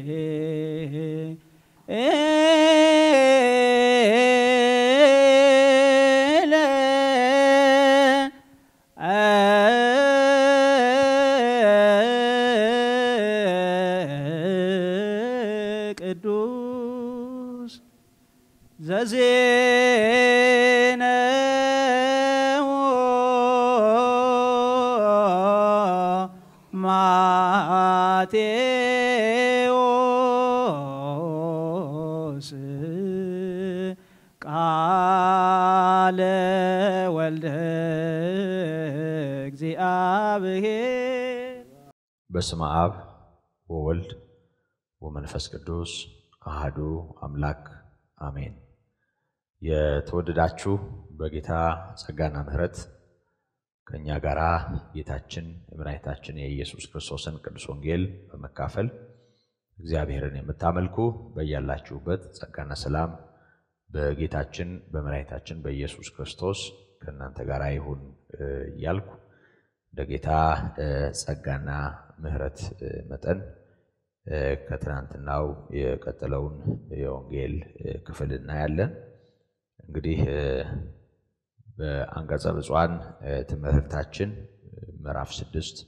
ቅዱስ ዘዜነው ማቴዎስ ቃለ ወልደ እግዚአብሔር በስመ አብ ወወልድ ወመንፈስ ቅዱስ አህዱ አምላክ አሜን። የተወደዳችሁ በጌታ ጸጋና ምሕረት ከእኛ ጋር ጌታችን የመድኃኒታችን የኢየሱስ ክርስቶስን ቅዱስ ወንጌል በመካፈል እግዚአብሔርን የምታመልኩ በያላችሁበት ጸጋና ሰላም በጌታችን በመድኃኒታችን በኢየሱስ ክርስቶስ ከእናንተ ጋር ይሁን እያልኩ እንደ ጌታ ጸጋና ምሕረት መጠን ከትናንትናው የቀጠለውን የወንጌል ክፍል እናያለን። እንግዲህ በአንቀጸ ብፁዓን ትምህርታችን ምዕራፍ ስድስት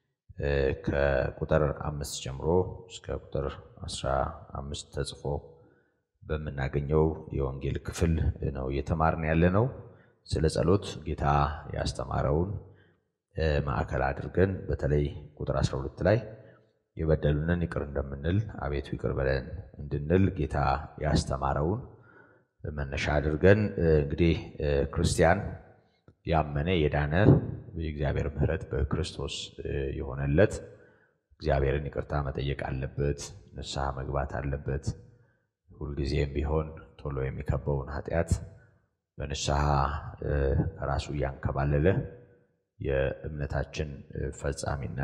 ከቁጥር አምስት ጀምሮ እስከ ቁጥር አስራ አምስት ተጽፎ በምናገኘው የወንጌል ክፍል ነው እየተማርን ያለ ነው። ስለ ጸሎት ጌታ ያስተማረውን ማዕከል አድርገን በተለይ ቁጥር 12 ላይ የበደሉንን ይቅር እንደምንል አቤቱ ይቅር በለን እንድንል ጌታ ያስተማረውን መነሻ አድርገን እንግዲህ ክርስቲያን ያመነ የዳነ የእግዚአብሔር ምሕረት በክርስቶስ የሆነለት እግዚአብሔርን ይቅርታ መጠየቅ አለበት፣ ንስሐ መግባት አለበት። ሁልጊዜም ቢሆን ቶሎ የሚከበውን ኃጢአት በንስሐ ከራሱ እያንከባለለ የእምነታችን ፈጻሚና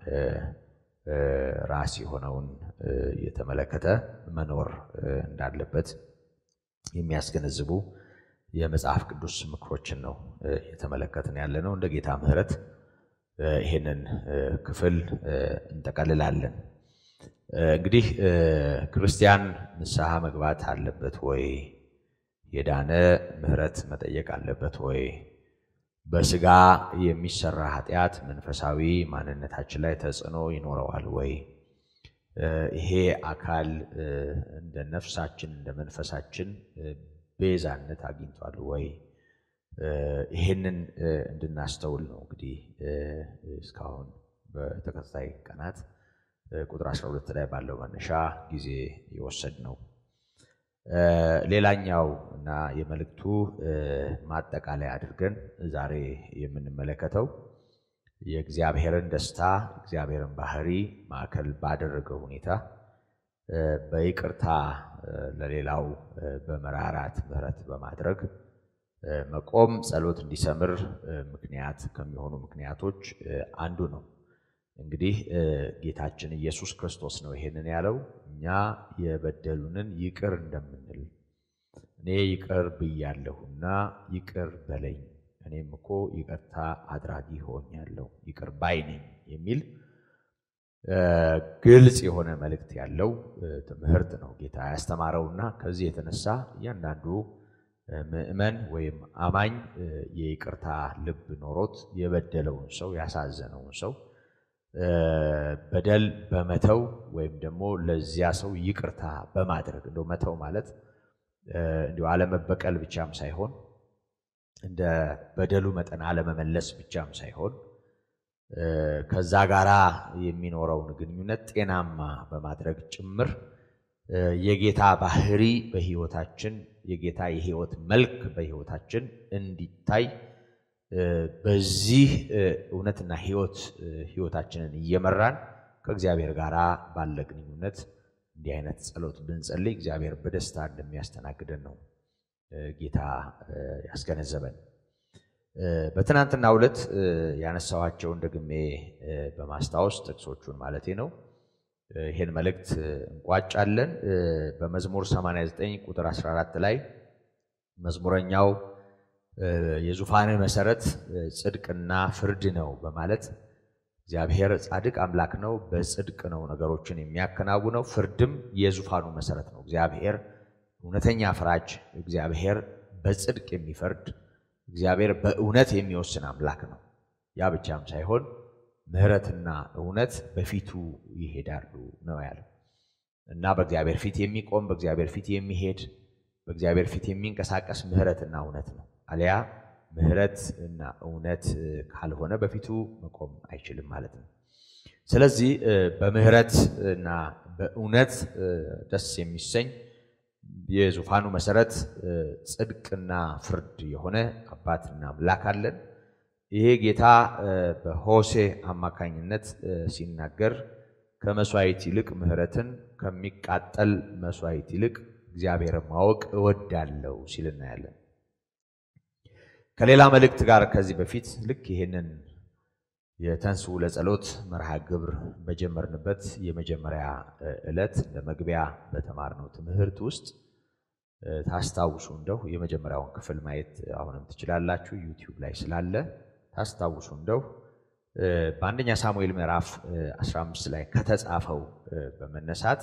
ራስ የሆነውን የተመለከተ መኖር እንዳለበት የሚያስገነዝቡ የመጽሐፍ ቅዱስ ምክሮችን ነው የተመለከትን ያለ ነው። እንደ ጌታ ምሕረት ይህንን ክፍል እንጠቀልላለን። እንግዲህ ክርስቲያን ንስሐ መግባት አለበት ወይ? የዳነ ምሕረት መጠየቅ አለበት ወይ? በስጋ የሚሰራ ኃጢአት መንፈሳዊ ማንነታችን ላይ ተጽዕኖ ይኖረዋል ወይ? ይሄ አካል እንደ ነፍሳችን እንደ መንፈሳችን ቤዛነት አግኝቷል ወይ? ይሄንን እንድናስተውል ነው እንግዲህ እስካሁን በተከታታይ ቀናት ቁጥር 12 ላይ ባለው መነሻ ጊዜ የወሰድ ነው። ሌላኛው እና የመልእክቱ ማጠቃለያ አድርገን ዛሬ የምንመለከተው የእግዚአብሔርን ደስታ እግዚአብሔርን ባህሪ ማዕከል ባደረገ ሁኔታ በይቅርታ ለሌላው በመራራት ምሕረት በማድረግ መቆም ጸሎት እንዲሰምር ምክንያት ከሚሆኑ ምክንያቶች አንዱ ነው። እንግዲህ ጌታችን ኢየሱስ ክርስቶስ ነው ይሄንን ያለው እኛ የበደሉንን ይቅር እንደምንል እኔ ይቅር ብያለሁና ይቅር በለኝ እኔም እኮ ይቅርታ አድራጊ ሆኛለሁ ይቅር ባይ ነኝ የሚል ግልጽ የሆነ መልእክት ያለው ትምህርት ነው ጌታ ያስተማረውና ከዚህ የተነሳ እያንዳንዱ ምዕመን ወይም አማኝ የይቅርታ ልብ ኖሮት የበደለውን ሰው ያሳዘነውን ሰው በደል በመተው ወይም ደግሞ ለዚያ ሰው ይቅርታ በማድረግ እንደው መተው ማለት እንዲሁ አለመበቀል ብቻም ሳይሆን እንደ በደሉ መጠን አለመመለስ ብቻም ሳይሆን ከዛ ጋራ የሚኖረውን ግንኙነት ጤናማ በማድረግ ጭምር የጌታ ባህሪ በሕይወታችን የጌታ የሕይወት መልክ በሕይወታችን እንዲታይ በዚህ እውነትና ሕይወት ሕይወታችንን እየመራን ከእግዚአብሔር ጋር ባለ ግንኙነት እንዲህ አይነት ጸሎት ብንጸልይ እግዚአብሔር በደስታ እንደሚያስተናግደን ነው ጌታ ያስገነዘበን። በትናንትናው ዕለት ያነሳኋቸውን ደግሜ በማስታወስ ጥቅሶቹን ማለቴ ነው ይህን መልእክት እንቋጫለን። በመዝሙር 89 ቁጥር 14 ላይ መዝሙረኛው የዙፋን መሰረት ጽድቅና ፍርድ ነው በማለት እግዚአብሔር ጻድቅ አምላክ ነው። በጽድቅ ነው ነገሮችን የሚያከናውነው። ፍርድም የዙፋኑ መሰረት ነው። እግዚአብሔር እውነተኛ ፍራጅ፣ እግዚአብሔር በጽድቅ የሚፈርድ እግዚአብሔር በእውነት የሚወስን አምላክ ነው። ያ ብቻም ሳይሆን ምሕረትና እውነት በፊቱ ይሄዳሉ ነው ያለው እና በእግዚአብሔር ፊት የሚቆም በእግዚአብሔር ፊት የሚሄድ በእግዚአብሔር ፊት የሚንቀሳቀስ ምሕረትና እውነት ነው። አሊያ ምሕረት እና እውነት ካልሆነ በፊቱ መቆም አይችልም ማለት ነው። ስለዚህ በምሕረት እና በእውነት ደስ የሚሰኝ የዙፋኑ መሰረት ጽድቅና ፍርድ የሆነ አባትና አምላክ አለን። ይሄ ጌታ በሆሴ አማካኝነት ሲናገር ከመስዋዕት ይልቅ ምሕረትን ከሚቃጠል መስዋዕት ይልቅ እግዚአብሔርን ማወቅ እወዳለሁ ሲል እናያለን። ከሌላ መልእክት ጋር ከዚህ በፊት ልክ ይሄንን የተንሥኡ ለጸሎት መርሃ ግብር በጀመርንበት የመጀመሪያ ዕለት እንደ መግቢያ በተማርነው ትምህርት ውስጥ ታስታውሱ እንደው የመጀመሪያውን ክፍል ማየት አሁንም ትችላላችሁ፣ ዩቲዩብ ላይ ስላለ ታስታውሱ እንደው በአንደኛ ሳሙኤል ምዕራፍ 15 ላይ ከተጻፈው በመነሳት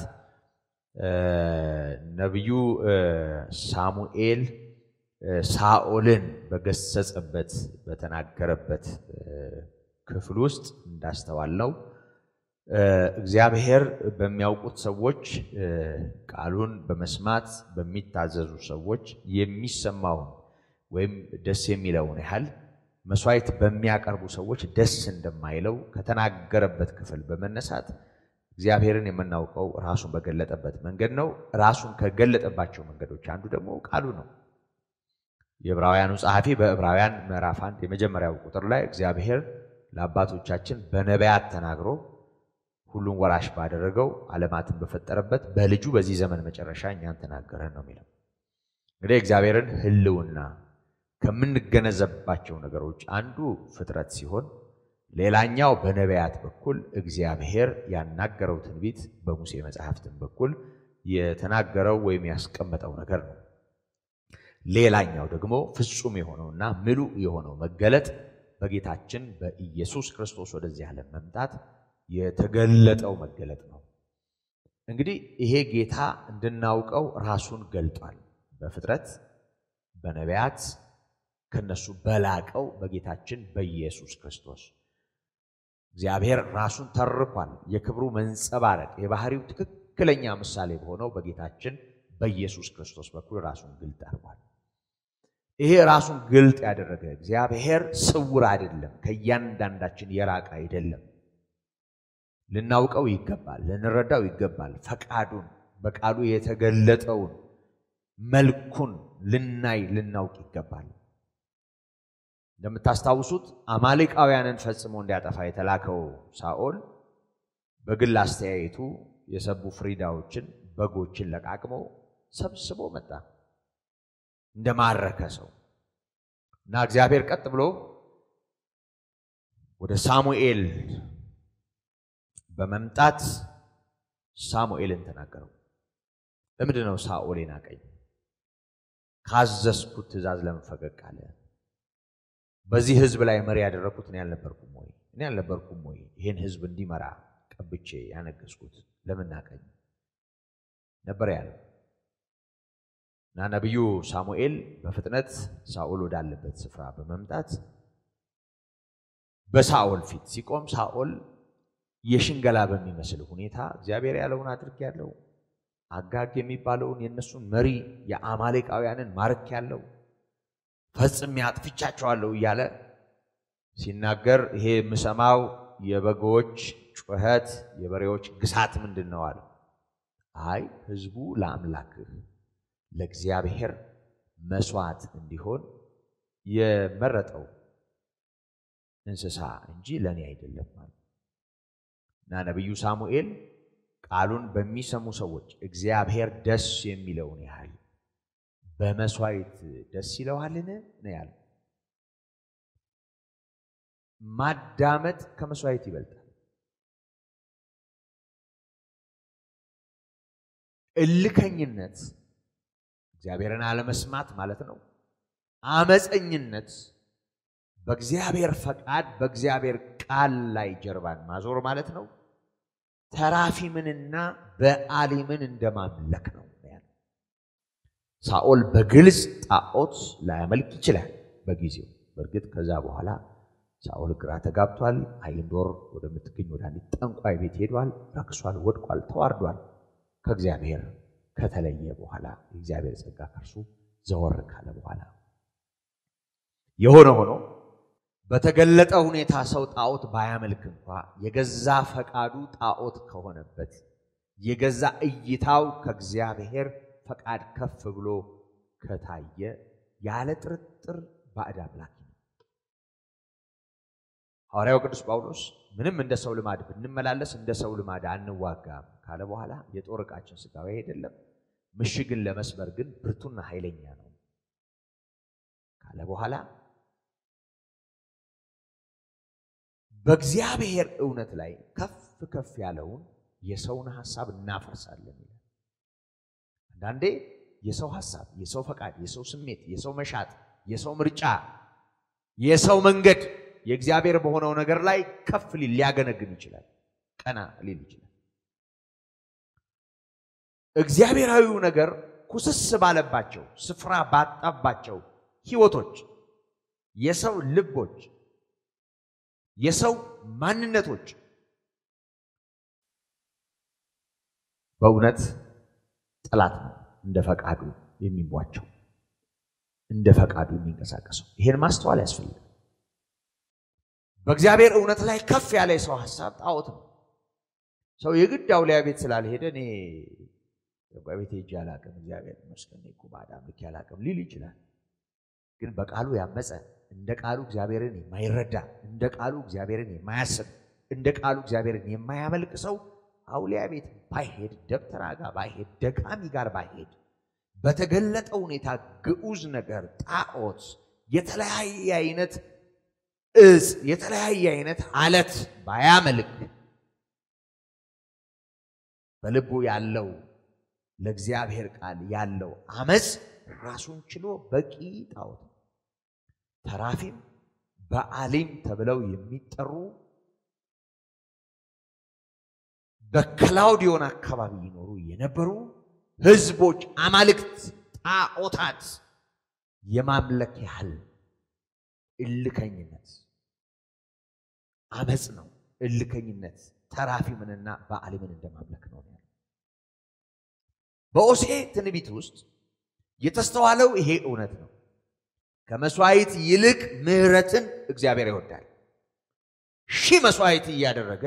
ነቢዩ ሳሙኤል ሳኦልን በገሰጸበት በተናገረበት ክፍል ውስጥ እንዳስተዋልነው እግዚአብሔር በሚያውቁት ሰዎች ቃሉን በመስማት በሚታዘዙ ሰዎች የሚሰማውን ወይም ደስ የሚለውን ያህል መስዋዕት በሚያቀርቡ ሰዎች ደስ እንደማይለው ከተናገረበት ክፍል በመነሳት እግዚአብሔርን የምናውቀው ራሱን በገለጠበት መንገድ ነው። ራሱን ከገለጠባቸው መንገዶች አንዱ ደግሞ ቃሉ ነው። የዕብራውያኑ ጸሐፊ በዕብራውያን ምዕራፍ አንድ የመጀመሪያው ቁጥር ላይ እግዚአብሔር ለአባቶቻችን በነቢያት ተናግሮ ሁሉን ወራሽ ባደረገው ዓለማትን በፈጠረበት በልጁ በዚህ ዘመን መጨረሻ እኛን ተናገረን ነው የሚለው። እንግዲህ እግዚአብሔርን ሕልውና ከምንገነዘብባቸው ነገሮች አንዱ ፍጥረት ሲሆን ሌላኛው በነቢያት በኩል እግዚአብሔር ያናገረው ትንቢት በሙሴ መጽሐፍትን በኩል የተናገረው ወይም ያስቀመጠው ነገር ነው። ሌላኛው ደግሞ ፍጹም የሆነውና ምሉእ የሆነው መገለጥ በጌታችን በኢየሱስ ክርስቶስ ወደዚህ ዓለም መምጣት የተገለጠው መገለጥ ነው። እንግዲህ ይሄ ጌታ እንድናውቀው ራሱን ገልጧል። በፍጥረት በነቢያት ከነሱ በላቀው በጌታችን በኢየሱስ ክርስቶስ እግዚአብሔር ራሱን ተርኳል። የክብሩ መንጸባረቅ የባህሪው ትክክለኛ ምሳሌ በሆነው በጌታችን በኢየሱስ ክርስቶስ በኩል ራሱን ግልጥ አድርጓል። ይሄ ራሱን ግልጥ ያደረገ እግዚአብሔር ስውር አይደለም፣ ከእያንዳንዳችን የራቀ አይደለም። ልናውቀው ይገባል፣ ልንረዳው ይገባል። ፈቃዱን በቃሉ የተገለጠውን መልኩን ልናይ ልናውቅ ይገባል። እንደምታስታውሱት አማሌቃውያንን ፈጽሞ እንዲያጠፋ የተላከው ሳኦል በግል አስተያየቱ የሰቡ ፍሪዳዎችን በጎችን ለቃቅሞ ሰብስቦ መጣ እንደማረከ ሰው እና እግዚአብሔር ቀጥ ብሎ ወደ ሳሙኤል በመምጣት ሳሙኤልን ተናገረው። ለምንድን ነው ሳኦል ናቀኝ? ካዘዝኩት ትእዛዝ ለምን ፈቀቅ አለ? በዚህ ሕዝብ ላይ መሪ ያደረግኩት እኔ አልነበርኩም ወይ? እኔ አልነበርኩም ወይ? ይህን ሕዝብ እንዲመራ ቀብቼ ያነገስኩት ለምን ናቀኝ ነበር ያለው። እና ነቢዩ ሳሙኤል በፍጥነት ሳኦል ወዳለበት ስፍራ በመምጣት በሳኦል ፊት ሲቆም ሳኦል የሽንገላ በሚመስል ሁኔታ እግዚአብሔር ያለውን አድርጌያለሁ፣ አጋግ የሚባለውን የእነሱን መሪ የአማሌቃውያንን ማርክ ያለው ፈጽሜ አጥፍቻቸዋለሁ እያለ ሲናገር ይሄ የምሰማው የበጎች ጩኸት፣ የበሬዎች ግሳት ምንድን ነው አለ። አይ ህዝቡ ለአምላክህ ለእግዚአብሔር መስዋዕት እንዲሆን የመረጠው እንስሳ እንጂ ለእኔ አይደለም ማለት እና ነቢዩ ሳሙኤል ቃሉን በሚሰሙ ሰዎች እግዚአብሔር ደስ የሚለውን ያህል በመስዋዕት ደስ ይለዋልን ነው ያለው። ማዳመጥ ከመስዋዕት ይበልጣል። እልከኝነት እግዚአብሔርን አለመስማት ማለት ነው። አመፀኝነት በእግዚአብሔር ፈቃድ በእግዚአብሔር ቃል ላይ ጀርባን ማዞር ማለት ነው። ተራፊምንና በአሊምን እንደማምለክ ነው። ሳኦል በግልጽ ጣዖት ላያመልክ ይችላል በጊዜው። በእርግጥ ከዛ በኋላ ሳኦል ግራ ተጋብቷል። አይንዶር ወደምትገኝ ወደ አንዲት ጠንቋይ ቤት ሄዷል። ረክሷል፣ ወድቋል፣ ተዋርዷል። ከእግዚአብሔር ከተለየ በኋላ የእግዚአብሔር ጸጋ ከእርሱ ዘወር ካለ በኋላ የሆነ ሆኖ በተገለጠ ሁኔታ ሰው ጣዖት ባያመልክ እንኳ የገዛ ፈቃዱ ጣዖት ከሆነበት የገዛ እይታው ከእግዚአብሔር ፈቃድ ከፍ ብሎ ከታየ ያለ ጥርጥር ባዕድ አምላክ ነው። ሐዋርያው ቅዱስ ጳውሎስ ምንም እንደ ሰው ልማድ ብንመላለስ እንደ ሰው ልማድ አንዋጋም ካለ በኋላ የጦር ዕቃችን ሥጋዊ አይደለም፣ ምሽግን ለመስበር ግን ብርቱና ኃይለኛ ነው ካለ በኋላ በእግዚአብሔር እውነት ላይ ከፍ ከፍ ያለውን የሰውን ሐሳብ እናፈርሳለን ይላል። አንዳንዴ የሰው ሐሳብ፣ የሰው ፈቃድ፣ የሰው ስሜት፣ የሰው መሻት፣ የሰው ምርጫ፣ የሰው መንገድ የእግዚአብሔር በሆነው ነገር ላይ ከፍ ሊል ሊያገነግን ይችላል፣ ቀና ሊል ይችላል። እግዚአብሔራዊው ነገር ኩስስ ባለባቸው ስፍራ ባጣባቸው ሕይወቶች የሰው ልቦች የሰው ማንነቶች በእውነት ጠላት ነው እንደ ፈቃዱ የሚቧቸው እንደ ፈቃዱ የሚንቀሳቀሰው። ይሄን ማስተዋል ያስፈልጋል። በእግዚአብሔር እውነት ላይ ከፍ ያለ የሰው ሀሳብ ጣዖት ነው። ሰው የግድ አውሊያ ቤት ስላልሄደ እኔ ቤት ሄጄ አላቅም እግዚአብሔር ይመስገን እኮ ባዕድ አምልኬ አላቅም ሊል ይችላል። ግን በቃሉ ያመፀ እንደ ቃሉ እግዚአብሔርን የማይረዳ እንደ ቃሉ እግዚአብሔርን የማያስብ እንደ ቃሉ እግዚአብሔርን የማያመልክ ሰው አውሊያ ቤት ባይሄድ ደብተራ ጋር ባይሄድ ደጋሚ ጋር ባይሄድ በተገለጠ ሁኔታ ግዑዝ ነገር ጣዖት፣ የተለያየ አይነት እጽ፣ የተለያየ አይነት አለት ባያመልክ በልቡ ያለው ለእግዚአብሔር ቃል ያለው አመፅ ራሱን ችሎ በቂ ጣዖት ተራፊም በአሊም ተብለው የሚጠሩ በከላውዲዮን አካባቢ ይኖሩ የነበሩ ሕዝቦች አማልክት፣ ጣዖታት የማምለክ ያህል እልከኝነት አመፅ ነው። እልከኝነት ተራፊምንና በአሊምን እንደማምለክ ነው። በኦሴ ትንቢት ውስጥ የተስተዋለው ይሄ እውነት ነው። ከመስዋዕት ይልቅ ምሕረትን እግዚአብሔር ይወዳል። ሺህ መስዋዕት እያደረገ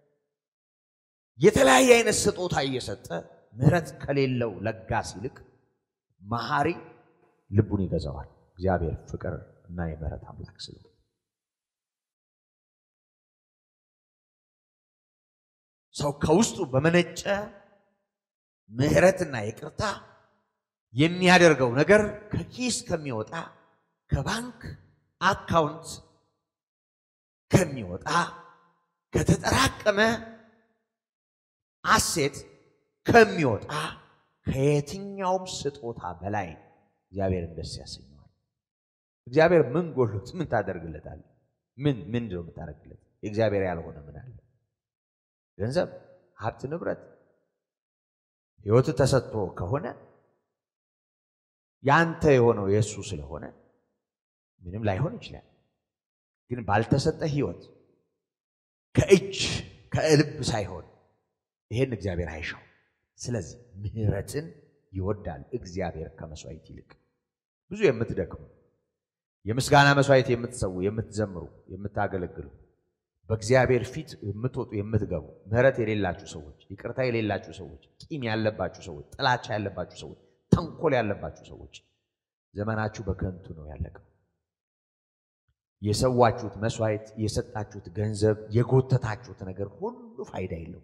የተለያየ አይነት ስጦታ እየሰጠ ምሕረት ከሌለው ለጋስ ይልቅ መሐሪ ልቡን ይገዛዋል። እግዚአብሔር ፍቅር እና የምሕረት አምላክ ስለሆነ ሰው ከውስጡ በመነጨ ምሕረትና ይቅርታ የሚያደርገው ነገር ከኪስ ከሚወጣ ከባንክ አካውንት ከሚወጣ ከተጠራቀመ አሴት ከሚወጣ ከየትኛውም ስጦታ በላይ እግዚአብሔርን ደስ ያሰኘዋል። እግዚአብሔር ምን ጎሎት ምን ታደርግለታል? ምን ምንድን ነው የምታደርግለት? የእግዚአብሔር ያልሆነ ምን አለ? ገንዘብ፣ ሀብት፣ ንብረት ሕይወት ተሰጥቶ ከሆነ ያንተ የሆነው የእሱ ስለሆነ ምንም ላይሆን ይችላል። ግን ባልተሰጠ ሕይወት ከእጅ ከልብ ሳይሆን ይሄን እግዚአብሔር አይሻው። ስለዚህ ምሕረትን ይወዳል እግዚአብሔር ከመስዋዕት ይልቅ። ብዙ የምትደክሙ የምስጋና መስዋዕት የምትሰዉ፣ የምትዘምሩ፣ የምታገለግሉ በእግዚአብሔር ፊት የምትወጡ የምትገቡ ምሕረት የሌላችሁ ሰዎች፣ ይቅርታ የሌላችሁ ሰዎች፣ ቂም ያለባችሁ ሰዎች፣ ጥላቻ ያለባችሁ ሰዎች፣ ተንኮል ያለባችሁ ሰዎች ዘመናችሁ በከንቱ ነው ያለቀው። የሰዋችሁት መስዋዕት፣ የሰጣችሁት ገንዘብ፣ የጎተታችሁት ነገር ሁሉ ፋይዳ የለው።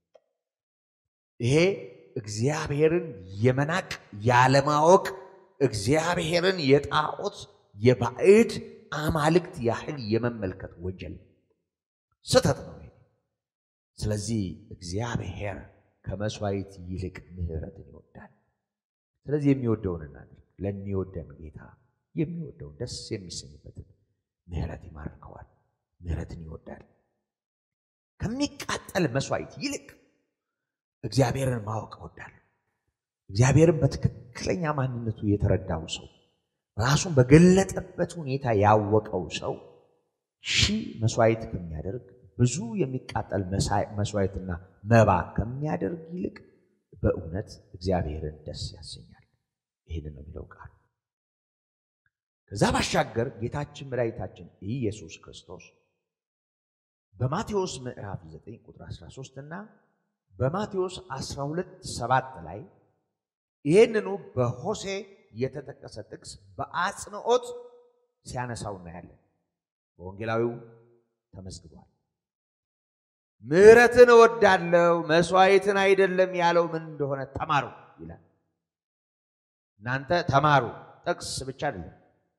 ይሄ እግዚአብሔርን የመናቅ ያለማወቅ፣ እግዚአብሔርን የጣዖት የባዕድ አማልክት ያህል የመመልከት ወንጀል ስህተት ነው። ስለዚህ እግዚአብሔር ከመስዋዕት ይልቅ ምሕረትን ይወዳል። ስለዚህ የሚወደውን እናድርግ። ለሚወደን ጌታ የሚወደውን ደስ የሚሰኝበትን ምሕረት ይማርከዋል። ምሕረትን ይወዳል። ከሚቃጠል መስዋዕት ይልቅ እግዚአብሔርን ማወቅ እወዳለሁ። እግዚአብሔርን በትክክለኛ ማንነቱ የተረዳው ሰው ራሱን በገለጠበት ሁኔታ ያወቀው ሰው ሺህ መስዋዕት ከሚያደርግ ብዙ የሚቃጠል መስዋዕትና መባ ከሚያደርግ ይልቅ በእውነት እግዚአብሔርን ደስ ያሰኛል። ይህንን ነው የሚለው ቃል። ከዛ ባሻገር ጌታችን መድኃኒታችን ኢየሱስ ክርስቶስ በማቴዎስ ምዕራፍ 9 ቁጥር 13 እና በማቴዎስ 12 7 ላይ ይህንኑ በሆሴ የተጠቀሰ ጥቅስ በአጽንኦት ሲያነሳው እናያለን። በወንጌላዊው ተመዝግቧል። ምሕረትን እወዳለሁ መስዋዕትን አይደለም ያለው ምን እንደሆነ ተማሩ ይላል። እናንተ ተማሩ፣ ጥቅስ ብቻ አይደለም።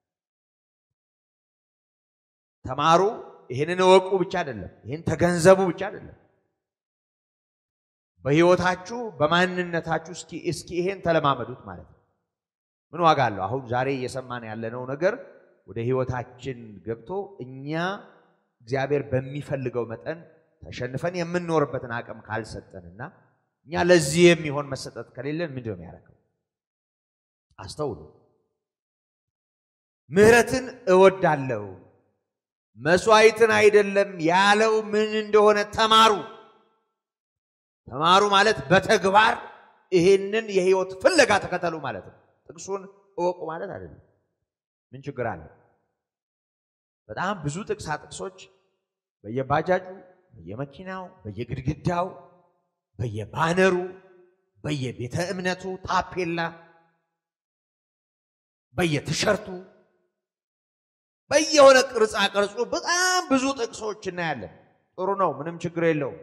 ተማሩ፣ ይህንን እወቁ ብቻ አይደለም። ይህን ተገንዘቡ ብቻ አይደለም። በሕይወታችሁ በማንነታችሁ እስኪ እስኪ ይሄን ተለማመዱት ማለት ነው። ምን ዋጋ አለው? አሁን ዛሬ እየሰማን ያለነው ነገር ወደ ሕይወታችን ገብቶ እኛ እግዚአብሔር በሚፈልገው መጠን ተሸንፈን የምንኖርበትን አቅም ካልሰጠንና እኛ ለዚህ የሚሆን መሰጠት ከሌለን ምንድን ነው የሚያደርገው? አስተውሉ። ምሕረትን እወዳለሁ መስዋዕትን አይደለም ያለው ምን እንደሆነ ተማሩ። ተማሩ ማለት በተግባር ይሄንን የህይወት ፍለጋ ተከተሉ ማለት ነው። ጥቅሱን እወቁ ማለት አይደለም። ምን ችግር አለ? በጣም ብዙ ጥቅሳ ጥቅሶች በየባጃጁ፣ በየመኪናው፣ በየግድግዳው፣ በየባነሩ፣ በየቤተ እምነቱ ታፔላ፣ በየቲሸርቱ፣ በየሆነ ቅርጻ ቅርጹ በጣም ብዙ ጥቅሶች እናያለን። ጥሩ ነው፣ ምንም ችግር የለውም።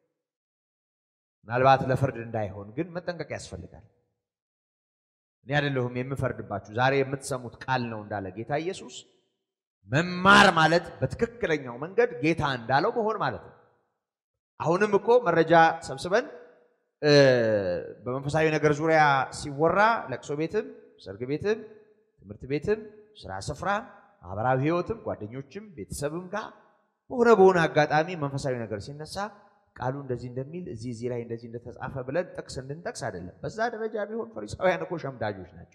ምናልባት ለፍርድ እንዳይሆን ግን መጠንቀቅ ያስፈልጋል። እኔ አይደለሁም የምፈርድባችሁ፣ ዛሬ የምትሰሙት ቃል ነው እንዳለ ጌታ ኢየሱስ። መማር ማለት በትክክለኛው መንገድ ጌታ እንዳለው መሆን ማለት ነው። አሁንም እኮ መረጃ ሰብስበን በመንፈሳዊ ነገር ዙሪያ ሲወራ ለቅሶ ቤትም፣ ሰርግ ቤትም፣ ትምህርት ቤትም፣ ስራ ስፍራ፣ ማህበራዊ ህይወትም፣ ጓደኞችም፣ ቤተሰብም ጋር በሆነ በሆነ አጋጣሚ መንፈሳዊ ነገር ሲነሳ ቃሉ እንደዚህ እንደሚል እዚህ እዚህ ላይ እንደዚህ እንደተጻፈ ብለን ጥቅስ እንድንጠቅስ አይደለም። በዛ ደረጃ ቢሆን ፈሪሳውያን እኮ ሸምዳጆች ናቸው።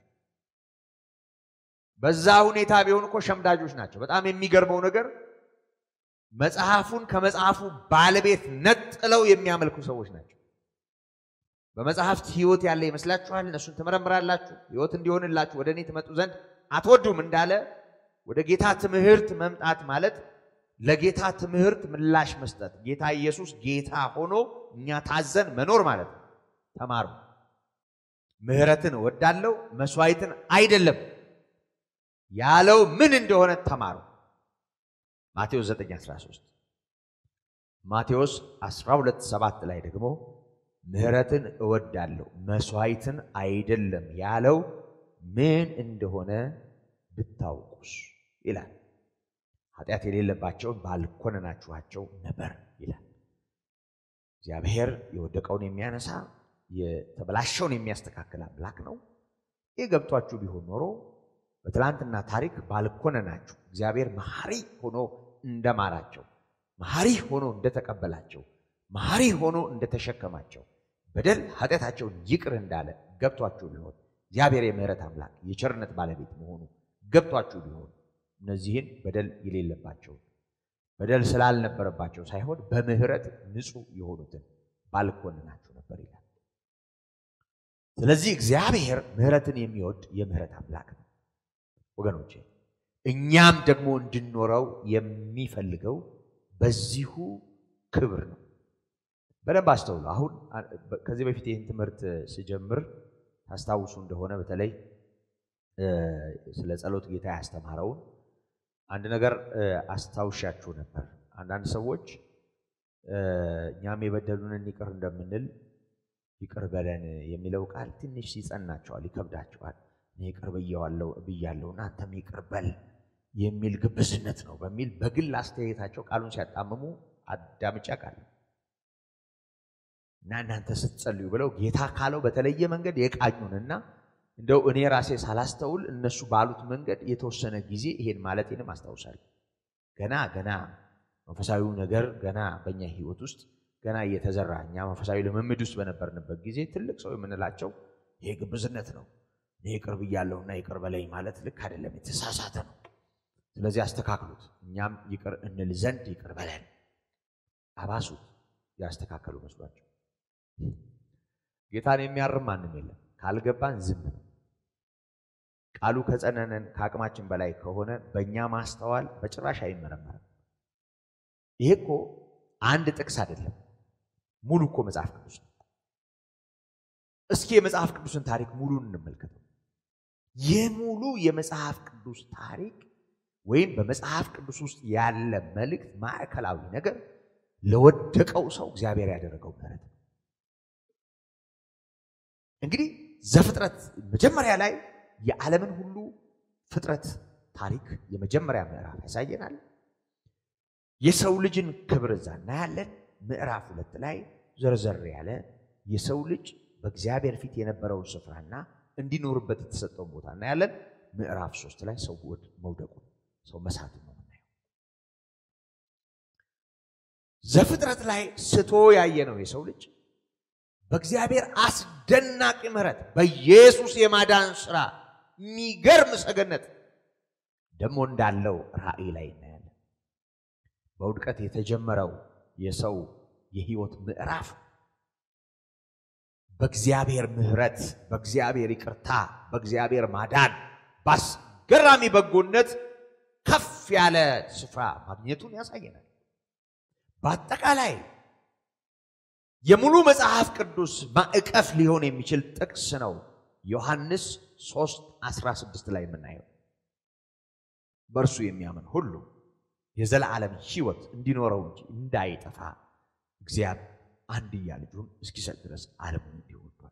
በዛ ሁኔታ ቢሆን እኮ ሸምዳጆች ናቸው። በጣም የሚገርመው ነገር መጽሐፉን ከመጽሐፉ ባለቤት ነጥለው የሚያመልኩ ሰዎች ናቸው። በመጽሐፍት ህይወት ያለ ይመስላችኋል? እነሱን ትመረምራላችሁ፣ ህይወት እንዲሆንላችሁ ወደ እኔ ትመጡ ዘንድ አትወዱም እንዳለ ወደ ጌታ ትምህርት መምጣት ማለት ለጌታ ትምህርት ምላሽ መስጠት፣ ጌታ ኢየሱስ ጌታ ሆኖ እኛ ታዘን መኖር ማለት ነው። ተማሩ። ምሕረትን እወዳለሁ መስዋዕትን አይደለም ያለው ምን እንደሆነ ተማሩ። ማቴዎስ 9:13 ማቴዎስ 12:7 ላይ ደግሞ ምሕረትን እወዳለሁ መስዋዕትን አይደለም ያለው ምን እንደሆነ ብታውቁስ ይላል። ኃጢአት የሌለባቸውን ባልኮነናችኋቸው ነበር ይላል። እግዚአብሔር የወደቀውን የሚያነሳ የተበላሸውን የሚያስተካክል አምላክ ነው። ይህ ገብቷችሁ ቢሆን ኖሮ በትላንትና ታሪክ ባልኮነናችሁ እግዚአብሔር መሐሪ ሆኖ እንደማራቸው፣ መሐሪ ሆኖ እንደተቀበላቸው፣ መሐሪ ሆኖ እንደተሸከማቸው፣ በደል ኃጢአታቸውን ይቅር እንዳለ ገብቷችሁ ቢሆን እግዚአብሔር የምሕረት አምላክ የቸርነት ባለቤት መሆኑ ገብቷችሁ ቢሆን እነዚህን በደል የሌለባቸውን በደል ስላልነበረባቸው ሳይሆን በምሕረት ንጹሕ የሆኑትን ባልኮንናችሁ ነበር ይላል። ስለዚህ እግዚአብሔር ምሕረትን የሚወድ የምሕረት አምላክ ነው ወገኖቼ። እኛም ደግሞ እንድንኖረው የሚፈልገው በዚሁ ክብር ነው። በደንብ አስተውሉ። አሁን ከዚህ በፊት ይህን ትምህርት ስጀምር ታስታውሱ እንደሆነ በተለይ ስለ ጸሎት ጌታ ያስተማረውን አንድ ነገር አስታውሻችሁ ነበር። አንዳንድ ሰዎች እኛም የበደሉንን ይቅር እንደምንል ይቅር በለን የሚለው ቃል ትንሽ ይጸናቸዋል፣ ይከብዳቸዋል። እኔ ይቅር ብያለሁና አንተም ይቅር በል የሚል ግብዝነት ነው በሚል በግል አስተያየታቸው ቃሉን ሲያጣምሙ አዳምጫ ቃል እና እናንተ ስትጸልዩ ብለው ጌታ ካለው በተለየ መንገድ የቃኙንና እንደው እኔ ራሴ ሳላስተውል እነሱ ባሉት መንገድ የተወሰነ ጊዜ ይሄን ማለቴንም አስታውሳለሁ። ገና ገና መንፈሳዊው ነገር ገና በእኛ ህይወት ውስጥ ገና እየተዘራ እኛ መንፈሳዊ ልምምድ ውስጥ በነበርንበት ጊዜ ትልቅ ሰው የምንላቸው ይሄ ግብዝነት ነው። እኔ ይቅር ብያለሁና ይቅር በለኝ ማለት ልክ አይደለም፣ የተሳሳተ ነው። ስለዚህ አስተካክሉት፣ እኛም ይቅር እንል ዘንድ ይቅር በለን አባሱት። ያስተካከሉ መስሏቸው ጌታን የሚያርም ማንም የለም። ካልገባን ዝም ነው። ቃሉ ከጸነነን ከአቅማችን በላይ ከሆነ በእኛ ማስተዋል በጭራሽ አይመረመርም። ይሄ እኮ አንድ ጥቅስ አይደለም፣ ሙሉ እኮ መጽሐፍ ቅዱስ ነው። እስኪ የመጽሐፍ ቅዱስን ታሪክ ሙሉን እንመልከተው። የሙሉ የመጽሐፍ ቅዱስ ታሪክ ወይም በመጽሐፍ ቅዱስ ውስጥ ያለ መልእክት ማዕከላዊ ነገር ለወደቀው ሰው እግዚአብሔር ያደረገው ምሕረት ነው። እንግዲህ ዘፍጥረት መጀመሪያ ላይ የዓለምን ሁሉ ፍጥረት ታሪክ የመጀመሪያ ምዕራፍ ያሳየናል። የሰው ልጅን ክብር እዛ እናያለን። ምዕራፍ ሁለት ላይ ዘርዘር ያለ የሰው ልጅ በእግዚአብሔር ፊት የነበረውን ስፍራና እንዲኖርበት የተሰጠውን ቦታ እናያለን። ምዕራፍ ሶስት ላይ ሰው መውደቁን ሰው መሳቱን ነው የምናየው። ዘፍጥረት ላይ ስቶ ያየ ነው የሰው ልጅ በእግዚአብሔር አስደናቂ ምሕረት በኢየሱስ የማዳን ስራ የሚገርም ሰገነት ደግሞ እንዳለው ራእይ ላይ እናያለን። በውድቀት የተጀመረው የሰው የህይወት ምዕራፍ በእግዚአብሔር ምሕረት፣ በእግዚአብሔር ይቅርታ፣ በእግዚአብሔር ማዳን፣ በአስገራሚ በጎነት ከፍ ያለ ስፍራ ማግኘቱን ያሳየናል። በአጠቃላይ የሙሉ መጽሐፍ ቅዱስ ማዕቀፍ ሊሆን የሚችል ጥቅስ ነው ዮሐንስ 3 16 ላይ የምናየው በእርሱ የሚያምን ሁሉ የዘላለም ሕይወት እንዲኖረው እንጂ እንዳይጠፋ እግዚአብሔር አንድያ ልጁን እስኪሰጥ ድረስ ዓለሙን እንዲሁ ወዷል።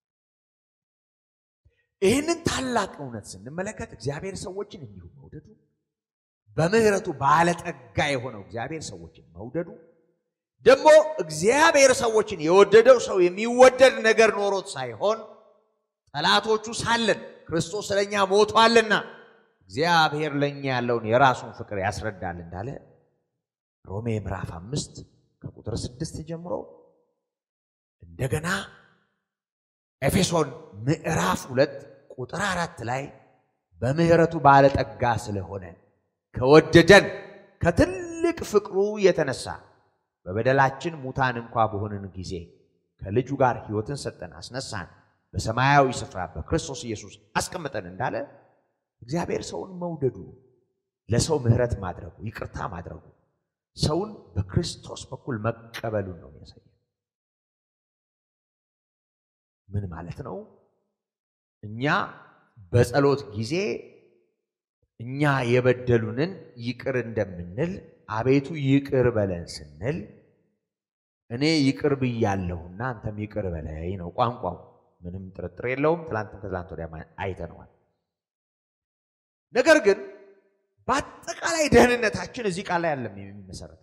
ይህንን ታላቅ እውነት ስንመለከት እግዚአብሔር ሰዎችን እንዲሁ መውደዱ በምሕረቱ ባለጠጋ የሆነው እግዚአብሔር ሰዎችን መውደዱ ደግሞ እግዚአብሔር ሰዎችን የወደደው ሰው የሚወደድ ነገር ኖሮት ሳይሆን ጠላቶቹ ሳለን ክርስቶስ ስለኛ ሞቷልና እግዚአብሔር ለእኛ ያለውን የራሱን ፍቅር ያስረዳል እንዳለ ሮሜ ምዕራፍ አምስት ከቁጥር ስድስት ጀምሮ እንደገና ኤፌሶን ምዕራፍ ሁለት ቁጥር አራት ላይ በምሕረቱ ባለጠጋ ስለሆነ ከወደደን ከትልቅ ፍቅሩ የተነሳ በበደላችን ሙታን እንኳ በሆንን ጊዜ ከልጁ ጋር ሕይወትን ሰጠን፣ አስነሳን፣ በሰማያዊ ስፍራ በክርስቶስ ኢየሱስ አስቀምጠን እንዳለ እግዚአብሔር ሰውን መውደዱ፣ ለሰው ምሕረት ማድረጉ፣ ይቅርታ ማድረጉ፣ ሰውን በክርስቶስ በኩል መቀበሉን ነው የሚያሳየው። ምን ማለት ነው? እኛ በጸሎት ጊዜ እኛ የበደሉንን ይቅር እንደምንል አቤቱ ይቅር በለን ስንል እኔ ይቅር ብያለሁና አንተም ይቅር በለኝ ነው ቋንቋው። ምንም ጥርጥር የለውም። ትላንትም ከትላንት ወዲያ አይተነዋል። ነገር ግን በአጠቃላይ ደህንነታችን እዚህ ቃል ላይ አለም የሚመሰረተው።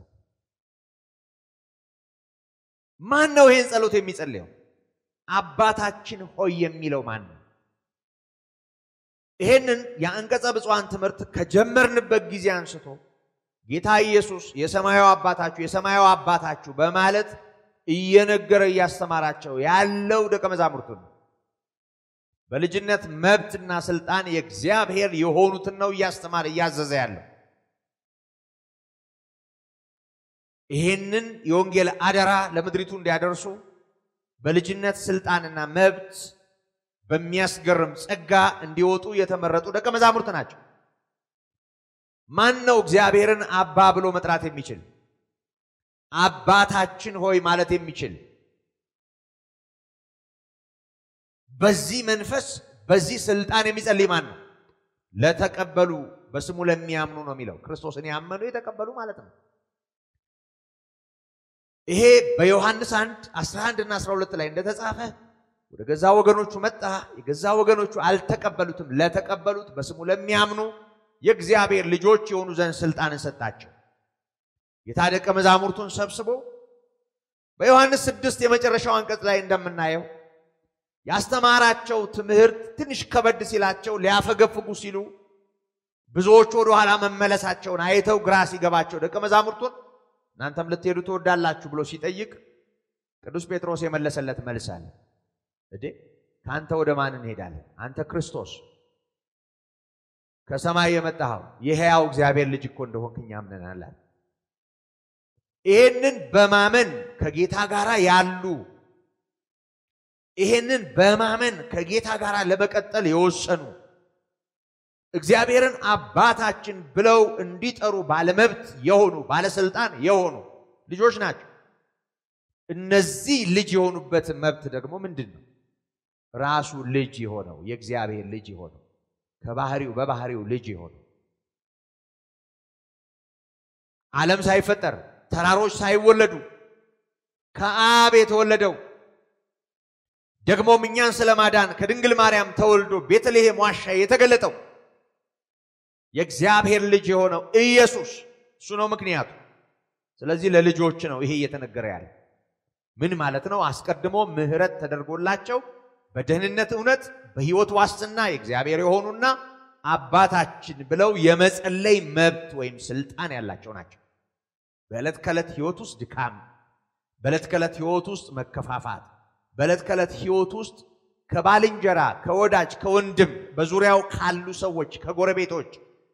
ማን ነው ይሄን ጸሎት የሚጸልየው? አባታችን ሆይ የሚለው ማን ነው? ይሄንን የአንቀጸ ብፁዓን ትምህርት ከጀመርንበት ጊዜ አንስቶ ጌታ ኢየሱስ የሰማያዊ አባታችሁ የሰማያዊ አባታችሁ በማለት እየነገረ እያስተማራቸው ያለው ደቀ መዛሙርቱ ነው። በልጅነት መብትና ስልጣን የእግዚአብሔር የሆኑትን ነው እያስተማረ እያዘዘ ያለው። ይሄንን የወንጌል አደራ ለምድሪቱ እንዲያደርሱ በልጅነት ስልጣንና መብት በሚያስገርም ጸጋ እንዲወጡ የተመረጡ ደቀ መዛሙርት ናቸው። ማን ነው እግዚአብሔርን አባ ብሎ መጥራት የሚችል? አባታችን ሆይ ማለት የሚችል በዚህ መንፈስ በዚህ ስልጣን የሚጸልይ ማን ነው? ለተቀበሉ በስሙ ለሚያምኑ ነው የሚለው። ክርስቶስን ያመኑ የተቀበሉ ማለት ነው። ይሄ በዮሐንስ 1 11 እና 12 ላይ እንደተጻፈ ወደ ገዛ ወገኖቹ መጣ፣ የገዛ ወገኖቹ አልተቀበሉትም። ለተቀበሉት በስሙ ለሚያምኑ የእግዚአብሔር ልጆች የሆኑ ዘንድ ስልጣንን ሰጣቸው። ጌታ ደቀ መዛሙርቱን ሰብስቦ በዮሐንስ ስድስት የመጨረሻው አንቀጽ ላይ እንደምናየው ያስተማራቸው ትምህርት ትንሽ ከበድ ሲላቸው ሊያፈገፍጉ ሲሉ ብዙዎች ወደ ኋላ መመለሳቸውን አይተው ግራ ሲገባቸው ደቀ መዛሙርቱን እናንተም ልትሄዱ ትወዳላችሁ ብሎ ሲጠይቅ ቅዱስ ጴጥሮስ የመለሰለት መልስ አለ። እዴ ከአንተ ወደ ማን እንሄዳለን? አንተ ክርስቶስ ከሰማይ የመጣኸው የሕያው እግዚአብሔር ልጅ እኮ እንደሆንክ እኛ አምነናል አለ። ይህንን በማመን ከጌታ ጋር ያሉ ይህንን በማመን ከጌታ ጋር ለመቀጠል የወሰኑ እግዚአብሔርን አባታችን ብለው እንዲጠሩ ባለመብት የሆኑ ባለስልጣን የሆኑ ልጆች ናቸው። እነዚህ ልጅ የሆኑበት መብት ደግሞ ምንድን ነው? ራሱ ልጅ የሆነው የእግዚአብሔር ልጅ የሆነው ከባህሪው በባህሪው ልጅ የሆነው ዓለም ሳይፈጠር ተራሮች ሳይወለዱ ከአብ የተወለደው ደግሞም እኛን ስለማዳን ከድንግል ማርያም ተወልዶ ቤተልሔም ዋሻ የተገለጠው የእግዚአብሔር ልጅ የሆነው ኢየሱስ እሱ ነው ምክንያቱ። ስለዚህ ለልጆች ነው ይሄ እየተነገረ ያለ። ምን ማለት ነው? አስቀድሞ ምሕረት ተደርጎላቸው በደህንነት እውነት በሕይወት ዋስትና የእግዚአብሔር የሆኑና አባታችን ብለው የመጸለይ መብት ወይም ስልጣን ያላቸው ናቸው። በዕለት ከዕለት ሕይወት ውስጥ ድካም፣ በዕለት ከዕለት ሕይወት ውስጥ መከፋፋት፣ በዕለት ከዕለት ሕይወት ውስጥ ከባልንጀራ፣ ከወዳጅ፣ ከወንድም በዙሪያው ካሉ ሰዎች፣ ከጎረቤቶች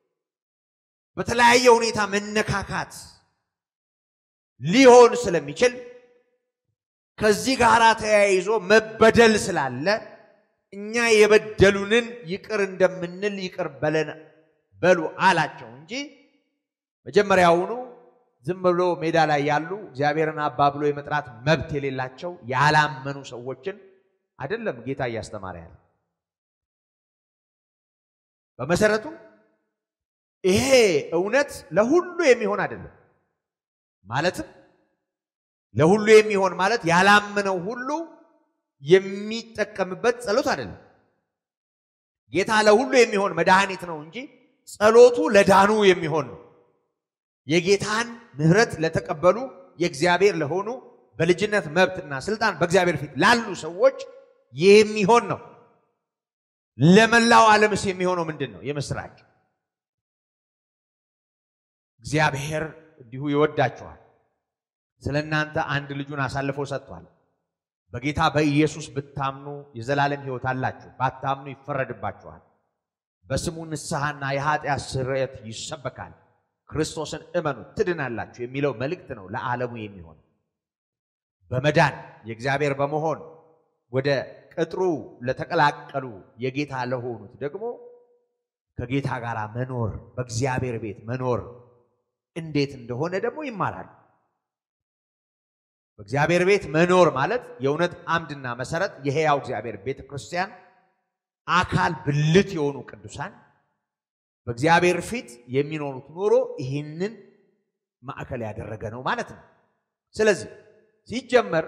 በተለያየ ሁኔታ መነካካት ሊሆን ስለሚችል ከዚህ ጋር ተያይዞ መበደል ስላለ እኛ የበደሉንን ይቅር እንደምንል ይቅር በለን በሉ አላቸው እንጂ መጀመሪያውኑ ዝም ብሎ ሜዳ ላይ ያሉ እግዚአብሔርን አባ ብሎ የመጥራት መብት የሌላቸው ያላመኑ ሰዎችን አይደለም ጌታ እያስተማረ ያለ። በመሰረቱ ይሄ እውነት ለሁሉ የሚሆን አይደለም። ማለትም ለሁሉ የሚሆን ማለት ያላመነው ሁሉ የሚጠቀምበት ጸሎት አይደለም። ጌታ ለሁሉ የሚሆን መድኃኒት ነው እንጂ ጸሎቱ ለዳኑ የሚሆን ነው። የጌታን ምሕረት ለተቀበሉ የእግዚአብሔር ለሆኑ በልጅነት መብትና ስልጣን በእግዚአብሔር ፊት ላሉ ሰዎች የሚሆን ነው። ለመላው ዓለምስ የሚሆነው ምንድን ነው? የምስራች እግዚአብሔር እንዲሁ ይወዳችኋል፣ ስለ እናንተ አንድ ልጁን አሳልፎ ሰጥቷል። በጌታ በኢየሱስ ብታምኑ የዘላለም ሕይወት አላችሁ፣ ባታምኑ ይፈረድባችኋል። በስሙ ንስሐና የኃጢአት ስርየት ይሰበካል። ክርስቶስን እመኑ ትድናላችሁ የሚለው መልእክት ነው ለዓለሙ የሚሆን በመዳን የእግዚአብሔር በመሆን ወደ ቅጥሩ ለተቀላቀሉ የጌታ ለሆኑት ደግሞ ከጌታ ጋር መኖር በእግዚአብሔር ቤት መኖር እንዴት እንደሆነ ደግሞ ይማራሉ። በእግዚአብሔር ቤት መኖር ማለት የእውነት አምድና መሰረት የሕያው እግዚአብሔር ቤተ ክርስቲያን አካል ብልት የሆኑ ቅዱሳን በእግዚአብሔር ፊት የሚኖሩት ኑሮ ይህንን ማዕከል ያደረገ ነው ማለት ነው። ስለዚህ ሲጀመር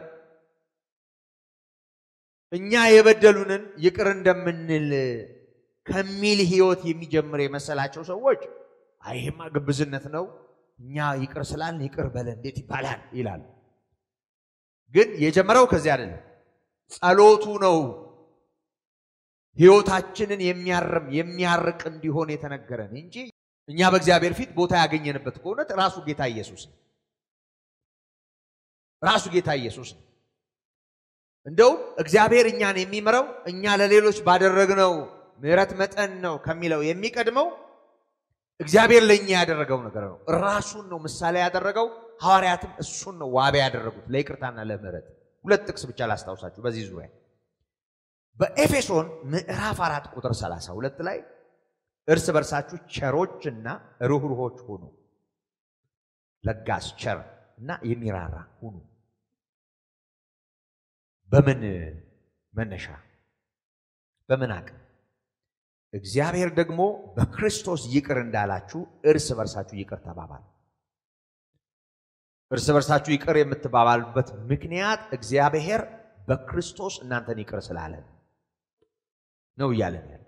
እኛ የበደሉንን ይቅር እንደምንል ከሚል ሕይወት የሚጀምር የመሰላቸው ሰዎች አይህማ ግብዝነት ነው፣ እኛ ይቅር ስላልን ይቅር በለ እንዴት ይባላል ይላሉ። ግን የጀመረው ከዚህ አይደለም። ጸሎቱ ነው ሕይወታችንን የሚያርም የሚያርቅ እንዲሆን የተነገረን እንጂ እኛ በእግዚአብሔር ፊት ቦታ ያገኘንበት ከእውነት ራሱ ጌታ ኢየሱስ ነው። ራሱ ጌታ ኢየሱስ ነው። እንደውም እግዚአብሔር እኛን የሚምረው እኛ ለሌሎች ባደረግነው ምሕረት መጠን ነው ከሚለው የሚቀድመው እግዚአብሔር ለእኛ ያደረገው ነገር ነው። ራሱን ነው ምሳሌ ያደረገው። ሐዋርያትም እሱን ነው ዋቢ ያደረጉት ለይቅርታና ለምሕረት። ሁለት ጥቅስ ብቻ ላስታውሳችሁ በዚህ ዙሪያ በኤፌሶን ምዕራፍ አራት ቁጥር 32 ላይ እርስ በርሳችሁ ቸሮችና ርኅሩኆች ሁኑ፣ ለጋስ ቸር እና የሚራራ ሁኑ። በምን መነሻ በምን አቅም? እግዚአብሔር ደግሞ በክርስቶስ ይቅር እንዳላችሁ እርስ በርሳችሁ ይቅር ተባባሉ። እርስ በርሳችሁ ይቅር የምትባባሉበት ምክንያት እግዚአብሔር በክርስቶስ እናንተን ይቅር ስላለን ነው እያለን ያለ።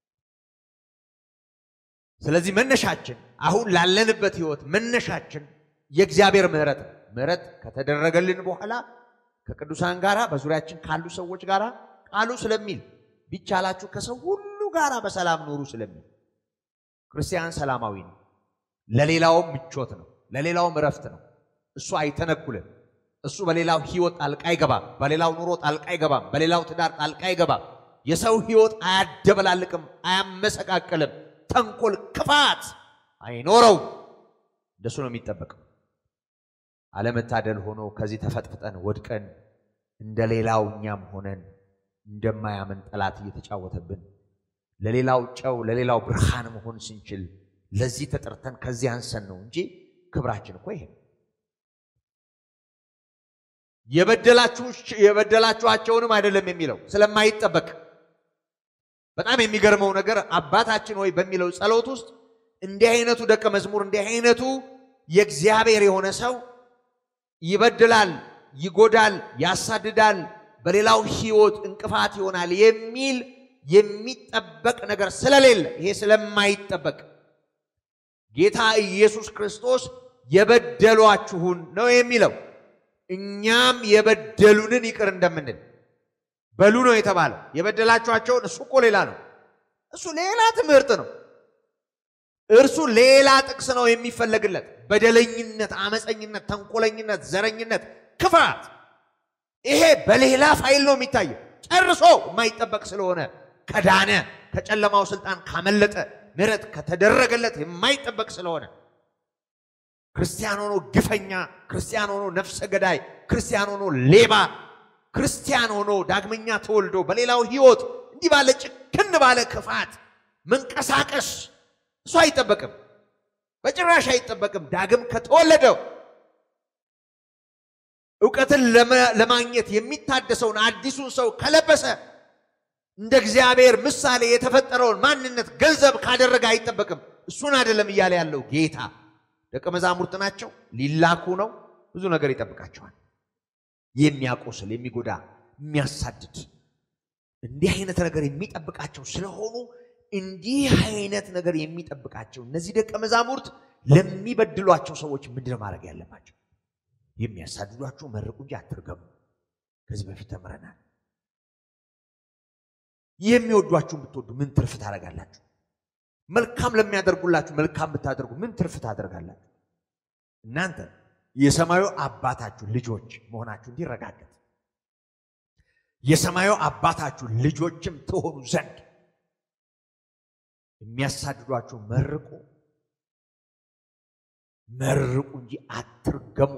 ስለዚህ መነሻችን አሁን ላለንበት ህይወት መነሻችን የእግዚአብሔር ምሕረት ነው። ምሕረት ከተደረገልን በኋላ ከቅዱሳን ጋር በዙሪያችን ካሉ ሰዎች ጋር ቃሉ ስለሚል ቢቻላችሁ ከሰው ሁሉ ጋር በሰላም ኑሩ ስለሚል ክርስቲያን ሰላማዊ ነው። ለሌላውም ምቾት ነው፣ ለሌላውም እረፍት ነው። እሱ አይተነኩልም። እሱ በሌላው ህይወት ጣልቃ አይገባም። በሌላው ኑሮ ጣልቃ አይገባም። በሌላው ትዳር ጣልቃ አይገባም። የሰው ህይወት አያደበላልቅም፣ አያመሰቃቅልም። ተንኮል፣ ክፋት አይኖረው። እንደሱ ነው የሚጠበቀው። አለመታደል ሆኖ ከዚህ ተፈጥፍጠን ወድቀን እንደ ሌላው እኛም ሆነን እንደማያምን ጠላት እየተጫወተብን ለሌላው ጨው ለሌላው ብርሃን መሆን ስንችል ለዚህ ተጠርተን ከዚህ አንሰን ነው እንጂ ክብራችን እኮ ይሄ ነው። የበደላችኋቸውንም አይደለም የሚለው ስለማይጠበቅ በጣም የሚገርመው ነገር አባታችን ወይ በሚለው ጸሎት ውስጥ እንዲህ አይነቱ ደቀ መዝሙር እንዲህ አይነቱ የእግዚአብሔር የሆነ ሰው ይበድላል፣ ይጎዳል፣ ያሳድዳል፣ በሌላው ህይወት እንቅፋት ይሆናል የሚል የሚጠበቅ ነገር ስለሌለ ይሄ ስለማይጠበቅ ጌታ ኢየሱስ ክርስቶስ የበደሏችሁን ነው የሚለው። እኛም የበደሉንን ይቅር እንደምንል በሉ ነው የተባለው። የበደላችኋቸውን እሱ እኮ ሌላ ነው። እሱ ሌላ ትምህርት ነው። እርሱ ሌላ ጥቅስ ነው የሚፈለግለት። በደለኝነት፣ አመፀኝነት፣ ተንኮለኝነት፣ ዘረኝነት፣ ክፋት ይሄ በሌላ ፋይል ነው የሚታየው። ጨርሶ የማይጠበቅ ስለሆነ ከዳነ ከጨለማው ስልጣን ካመለጠ ምሕረት ከተደረገለት የማይጠበቅ ስለሆነ ክርስቲያን ሆኖ ግፈኛ፣ ክርስቲያን ሆኖ ነፍሰ ገዳይ፣ ክርስቲያን ሆኖ ሌባ፣ ክርስቲያን ሆኖ ዳግመኛ ተወልዶ በሌላው ህይወት እንዲህ ባለ ጭክን ባለ ክፋት መንቀሳቀስ እሱ አይጠበቅም፣ በጭራሽ አይጠበቅም። ዳግም ከተወለደው እውቀትን ለማግኘት የሚታደሰውን አዲሱን ሰው ከለበሰ እንደ እግዚአብሔር ምሳሌ የተፈጠረውን ማንነት ገንዘብ ካደረገ አይጠበቅም። እሱን አይደለም እያለ ያለው ጌታ። ደቀ መዛሙርት ናቸው፣ ሊላኩ ነው። ብዙ ነገር ይጠብቃቸዋል። የሚያቆስል፣ የሚጎዳ፣ የሚያሳድድ እንዲህ አይነት ነገር የሚጠብቃቸው ስለሆኑ እንዲህ አይነት ነገር የሚጠብቃቸው እነዚህ ደቀ መዛሙርት ለሚበድሏቸው ሰዎች ምንድነው ማድረግ ያለባቸው? የሚያሳድዷችሁ መርቁ እንጂ አትርገሙ። ከዚህ በፊት ተምረናል። የሚወዷችሁን ብትወዱ ምን ትርፍ ታደርጋላችሁ? መልካም ለሚያደርጉላችሁ መልካም ብታደርጉ ምን ትርፍ ታደርጋላችሁ? እናንተ የሰማዩ አባታችሁ ልጆች መሆናችሁ እንዲረጋገጥ የሰማዩ አባታችሁ ልጆችም ትሆኑ ዘንድ የሚያሳድዷችሁ መርቁ መርቁ እንጂ አትርገሙ።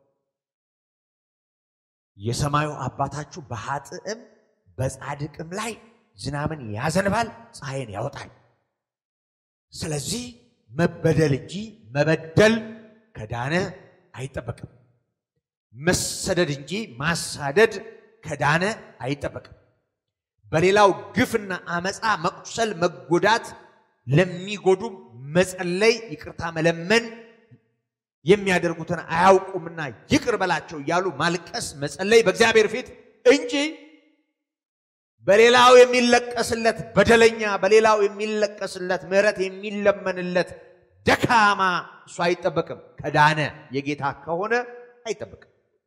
የሰማዩ አባታችሁ በኃጥእም በጻድቅም ላይ ዝናብን ያዘንባል፣ ፀሐይን ያወጣል። ስለዚህ መበደል እንጂ መበደል ከዳነ አይጠበቅም። መሰደድ እንጂ ማሳደድ ከዳነ አይጠበቅም። በሌላው ግፍና አመፃ መቁሰል፣ መጎዳት ለሚጎዱ መጸለይ፣ ይቅርታ መለመን የሚያደርጉትን አያውቁምና ይቅር በላቸው እያሉ ማልቀስ፣ መጸለይ በእግዚአብሔር ፊት እንጂ በሌላው የሚለቀስለት በደለኛ፣ በሌላው የሚለቀስለት ምሕረት የሚለመንለት ደካማ እሱ አይጠበቅም። ከዳነ የጌታ ከሆነ አይጠበቅም።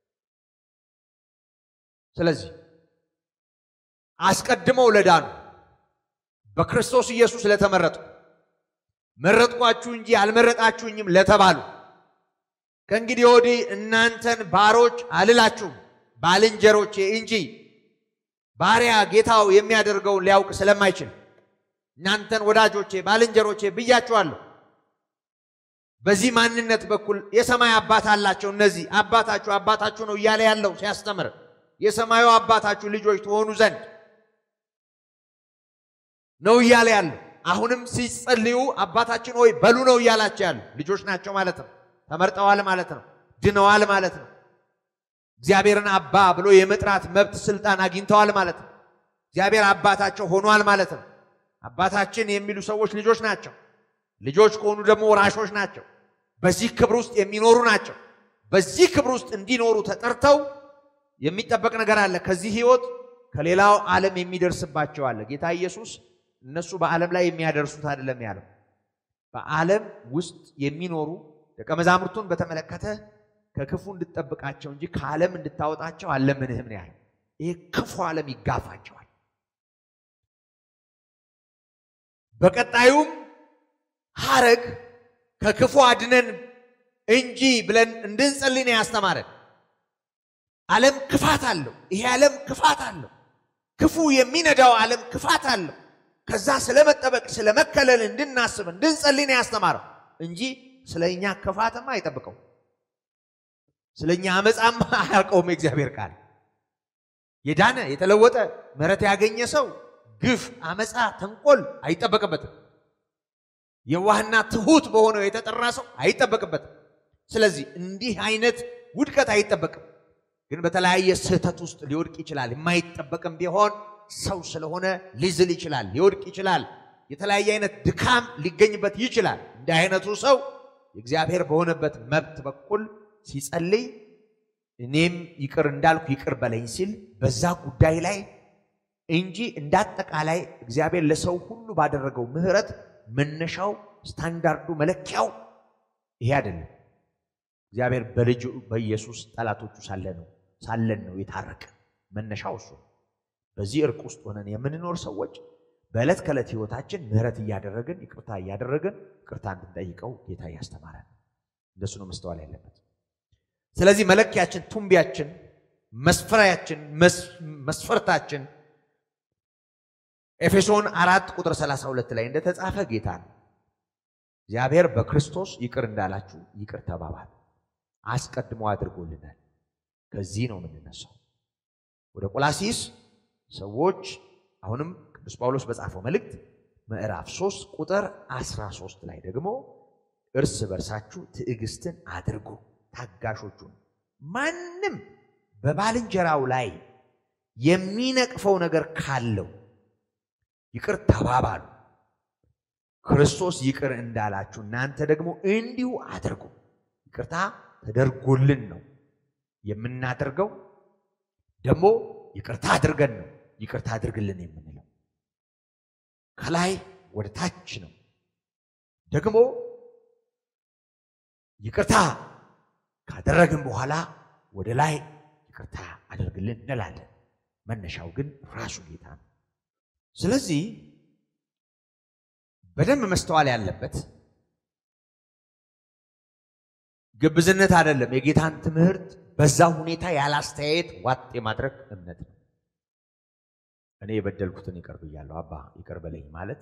ስለዚህ አስቀድመው ለዳኑ በክርስቶስ ኢየሱስ ለተመረጡ መረጥኳችሁ እንጂ አልመረጣችሁኝም ለተባሉ ከእንግዲህ ወዲህ እናንተን ባሮች አልላችሁም ባልንጀሮቼ እንጂ ባሪያ ጌታው የሚያደርገውን ሊያውቅ ስለማይችል እናንተን ወዳጆቼ ባልንጀሮቼ ብያችኋለሁ። በዚህ ማንነት በኩል የሰማይ አባት አላቸው። እነዚህ አባታችሁ አባታችሁ ነው እያለ ያለው ሲያስተምር የሰማዩ አባታችሁ ልጆች ትሆኑ ዘንድ ነው እያለ ያለው። አሁንም ሲጸልዩ አባታችን ሆይ በሉ ነው እያላቸው ያሉ ልጆች ናቸው ማለት ነው። ተመርጠዋል ማለት ነው። ድነዋል ማለት ነው። እግዚአብሔርን አባ ብሎ የመጥራት መብት ስልጣን አግኝተዋል ማለት ነው። እግዚአብሔር አባታቸው ሆኗል ማለት ነው። አባታችን የሚሉ ሰዎች ልጆች ናቸው። ልጆች ከሆኑ ደግሞ ወራሾች ናቸው። በዚህ ክብር ውስጥ የሚኖሩ ናቸው። በዚህ ክብር ውስጥ እንዲኖሩ ተጠርተው የሚጠበቅ ነገር አለ። ከዚህ ህይወት ከሌላው ዓለም የሚደርስባቸው አለ። ጌታ ኢየሱስ እነሱ በዓለም ላይ የሚያደርሱት አይደለም ያለው። በዓለም ውስጥ የሚኖሩ ደቀ መዛሙርቱን በተመለከተ ከክፉ እንድትጠብቃቸው እንጂ ከዓለም እንድታወጣቸው አለምንህም ነው ያለው። ይህ ክፉ ዓለም ይጋፋቸዋል። በቀጣዩም ሐረግ ከክፉ አድነን እንጂ ብለን እንድንጸልይ ነው ያስተማረን። ዓለም ክፋት አለው። ይሄ ዓለም ክፋት አለው። ክፉ የሚነዳው ዓለም ክፋት አለው። ከዛ ስለመጠበቅ ስለመከለል እንድናስብ እንድንጸልይ ነው ያስተማረው እንጂ ስለ እኛ ክፋትማ አይጠብቀው። ስለ እኛ አመፃማ አያውቀውም የእግዚአብሔር ቃል። የዳነ የተለወጠ ምሕረት ያገኘ ሰው ግፍ፣ አመፃ፣ ተንኮል አይጠበቅበትም። የዋህና ትሁት በሆነው የተጠራ ሰው አይጠበቅበትም። ስለዚህ እንዲህ አይነት ውድቀት አይጠበቅም። ግን በተለያየ ስህተት ውስጥ ሊወድቅ ይችላል። የማይጠበቅም ቢሆን ሰው ስለሆነ ሊዝል ይችላል፣ ሊወድቅ ይችላል። የተለያየ አይነት ድካም ሊገኝበት ይችላል። እንዲህ አይነቱ ሰው የእግዚአብሔር በሆነበት መብት በኩል ሲጸልይ እኔም ይቅር እንዳልኩ ይቅር በለኝ ሲል በዛ ጉዳይ ላይ እንጂ እንዳጠቃላይ እግዚአብሔር ለሰው ሁሉ ባደረገው ምሕረት መነሻው ስታንዳርዱ መለኪያው ይሄ አይደለም። እግዚአብሔር በልጁ በኢየሱስ ጠላቶቹ ሳለ ነው ሳለን ነው የታረቀ መነሻው እሱ። በዚህ እርቅ ውስጥ ሆነን የምንኖር ሰዎች በዕለት ከዕለት ህይወታችን ምሕረት እያደረግን ይቅርታ እያደረግን ይቅርታ እንድንጠይቀው ጌታ እያስተማረን እንደሱ ነው መስተዋል ያለበት። ስለዚህ መለኪያችን፣ ቱንቢያችን፣ መስፈሪያችን፣ መስፈርታችን ኤፌሶን አራት ቁጥር 32 ላይ እንደተጻፈ ጌታ ነው እግዚአብሔር በክርስቶስ ይቅር እንዳላችሁ ይቅር ተባባል አስቀድሞ አድርጎልናል። ከዚህ ነው የምንነሳው። ወደ ቆላሲስ ሰዎች አሁንም ቅዱስ ጳውሎስ በጻፈው መልእክት ምዕራፍ 3 ቁጥር 13 ላይ ደግሞ እርስ በርሳችሁ ትዕግስትን አድርጉ፣ ታጋሾቹን ማንም በባልንጀራው ላይ የሚነቅፈው ነገር ካለው ይቅር ተባባሉ፣ ክርስቶስ ይቅር እንዳላችሁ እናንተ ደግሞ እንዲሁ አድርጉ። ይቅርታ ተደርጎልን ነው የምናደርገው። ደግሞ ይቅርታ አድርገን ነው ይቅርታ አድርግልን የምንለው። ከላይ ወደ ታች ነው። ደግሞ ይቅርታ ካደረግን በኋላ ወደ ላይ ይቅርታ አድርግልን እንላለን። መነሻው ግን ራሱ ጌታ ነው። ስለዚህ በደንብ መስተዋል ያለበት ግብዝነት አይደለም። የጌታን ትምህርት በዛ ሁኔታ ያላስተያየት ዋጥ የማድረግ እምነት ነው። እኔ የበደልኩትን ይቅር ብያለሁ፣ አባ ይቅር በለኝ ማለት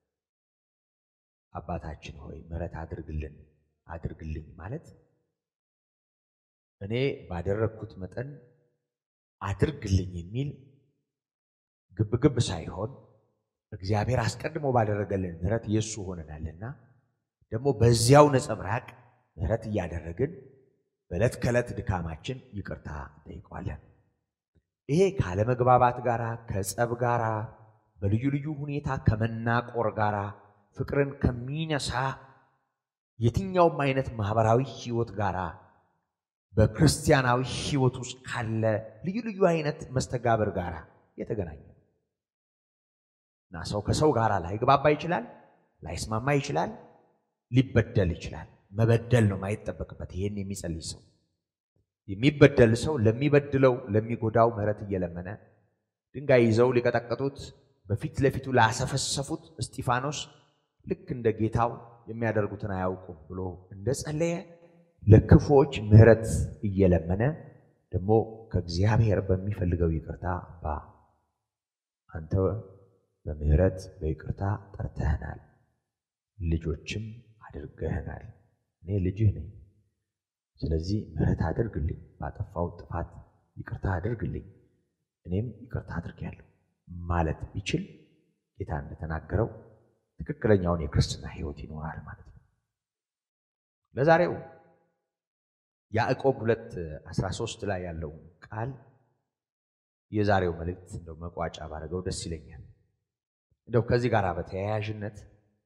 አባታችን ሆይ ምሕረት አድርግልን አድርግልኝ ማለት እኔ ባደረግኩት መጠን አድርግልኝ የሚል ግብግብ ሳይሆን እግዚአብሔር አስቀድሞ ባደረገልን ምሕረት የእሱ ሆነናልና ደግሞ በዚያው ነጸብራቅ ምሕረት እያደረግን በዕለት ከዕለት ድካማችን ይቅርታ እንጠይቀዋለን። ይሄ ካለመግባባት ጋራ ከጸብ ጋራ በልዩ ልዩ ሁኔታ ከመናቆር ጋራ ፍቅርን ከሚነሳ የትኛውም አይነት ማህበራዊ ህይወት ጋራ በክርስቲያናዊ ህይወት ውስጥ ካለ ልዩ ልዩ አይነት መስተጋብር ጋራ የተገናኘ ነው እና ሰው ከሰው ጋር ላይግባባ ይችላል፣ ላይስማማ ይችላል፣ ሊበደል ይችላል። መበደል ነው ማይጠበቅበት። ይሄን የሚጸልይ ሰው የሚበደል ሰው ለሚበድለው ለሚጎዳው ምሕረት እየለመነ ድንጋይ ይዘው ሊቀጠቀጡት በፊት ለፊቱ ላሰፈሰፉት እስጢፋኖስ ልክ እንደ ጌታው የሚያደርጉትን አያውቁም ብሎ እንደጸለየ ለክፎች ምሕረት እየለመነ ደግሞ ከእግዚአብሔር በሚፈልገው ይቅርታ አባ አንተ በምሕረት በይቅርታ ጠርተህናል፣ ልጆችም አድርገህናል። እኔ ልጅህ ነኝ። ስለዚህ ምሕረት አድርግልኝ፣ ባጠፋው ጥፋት ይቅርታ አድርግልኝ፣ እኔም ይቅርታ አድርጌያለሁ ማለት ቢችል ጌታ እንደተናገረው ትክክለኛውን የክርስትና ሕይወት ይኖራል ማለት ነው። ለዛሬው ያዕቆብ ሁለት አስራ ሶስት ላይ ያለው ቃል የዛሬው መልእክት እንደው መቋጫ ባደረገው ደስ ይለኛል። እንደው ከዚህ ጋር በተያያዥነት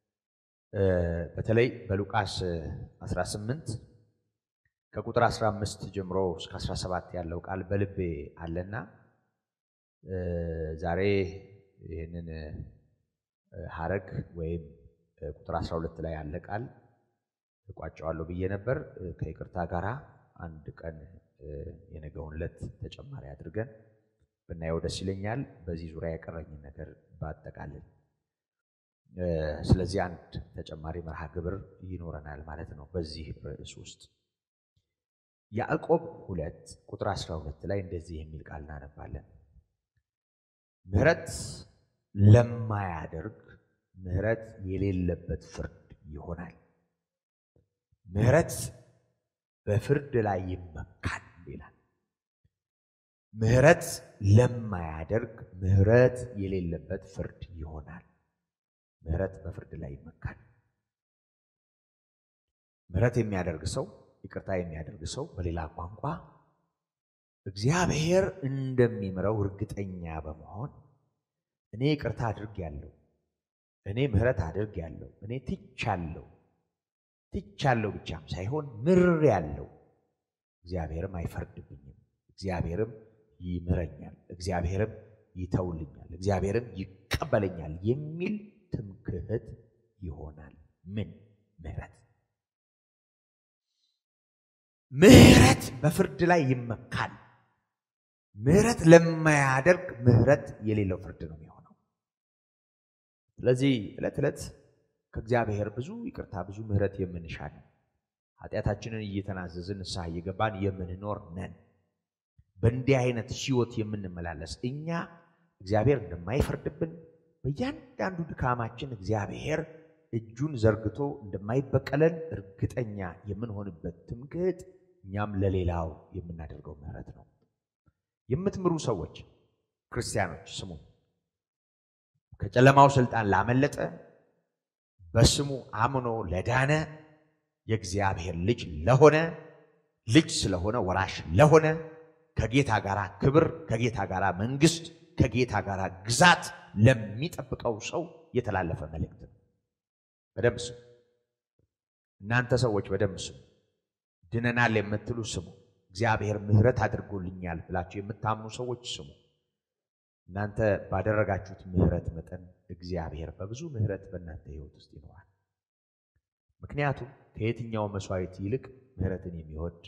በተለይ በሉቃስ 18 ከቁጥር 15 ጀምሮ እስከ 17 ያለው ቃል በልቤ አለና ዛሬ ይህንን ሐረግ ወይም ቁጥር 12 ላይ ያለ ቃል እቋጨዋለሁ ብዬ ነበር። ከይቅርታ ጋራ አንድ ቀን የነገውን ዕለት ተጨማሪ አድርገን ብናየው ደስ ይለኛል። በዚህ ዙሪያ የቀረኝን ነገር ባጠቃልል ስለዚህ አንድ ተጨማሪ መርሃ ግብር ይኖረናል ማለት ነው በዚህ ርዕስ ውስጥ ያዕቆብ ሁለት ቁጥር 12 ላይ እንደዚህ የሚል ቃል እናነባለን። ምሕረት ለማያደርግ ምሕረት የሌለበት ፍርድ ይሆናል። ምሕረት በፍርድ ላይ ይመካል ይላል። ምሕረት ለማያደርግ ምሕረት የሌለበት ፍርድ ይሆናል። ምሕረት በፍርድ ላይ ይመካል። ምሕረት የሚያደርግ ሰው ይቅርታ የሚያደርግ ሰው በሌላ ቋንቋ እግዚአብሔር እንደሚምረው እርግጠኛ በመሆን እኔ ይቅርታ አድርጌያለሁ፣ እኔ ምሕረት አድርጌያለሁ፣ እኔ ትቻለሁ ትቻለሁ ብቻም ሳይሆን ምሬያለሁ፣ እግዚአብሔርም አይፈርድብኝም፣ እግዚአብሔርም ይምረኛል፣ እግዚአብሔርም ይተውልኛል፣ እግዚአብሔርም ይቀበለኛል የሚል ትምክህት ይሆናል። ምን ምሕረት ምሕረት በፍርድ ላይ ይመካል። ምሕረት ለማያደርግ ምሕረት የሌለው ፍርድ ነው የሚሆነው። ስለዚህ ዕለት ዕለት ከእግዚአብሔር ብዙ ይቅርታ፣ ብዙ ምሕረት የምንሻ ነን። ኃጢአታችንን እየተናዘዝን ንስሐ እየገባን የምንኖር ነን። በእንዲህ አይነት ሕይወት የምንመላለስ እኛ እግዚአብሔር እንደማይፈርድብን በእያንዳንዱ ድካማችን እግዚአብሔር እጁን ዘርግቶ እንደማይበቀለን እርግጠኛ የምንሆንበት ትምክህት እኛም ለሌላው የምናደርገው ምሕረት ነው። የምትምሩ ሰዎች ክርስቲያኖች ስሙ። ከጨለማው ስልጣን ላመለጠ በስሙ አምኖ ለዳነ የእግዚአብሔር ልጅ ለሆነ ልጅ ስለሆነ ወራሽ ለሆነ ከጌታ ጋር ክብር፣ ከጌታ ጋር መንግስት፣ ከጌታ ጋር ግዛት ለሚጠብቀው ሰው የተላለፈ መልእክት ነው። በደንብ ስሙ። እናንተ ሰዎች በደንብ ስሙ። ድነናል የምትሉ ስሙ። እግዚአብሔር ምሕረት አድርጎልኛል ብላችሁ የምታምኑ ሰዎች ስሙ። እናንተ ባደረጋችሁት ምሕረት መጠን እግዚአብሔር በብዙ ምሕረት በእናንተ ሕይወት ውስጥ ይኖራል። ምክንያቱም ከየትኛው መስዋዕት ይልቅ ምሕረትን የሚወድ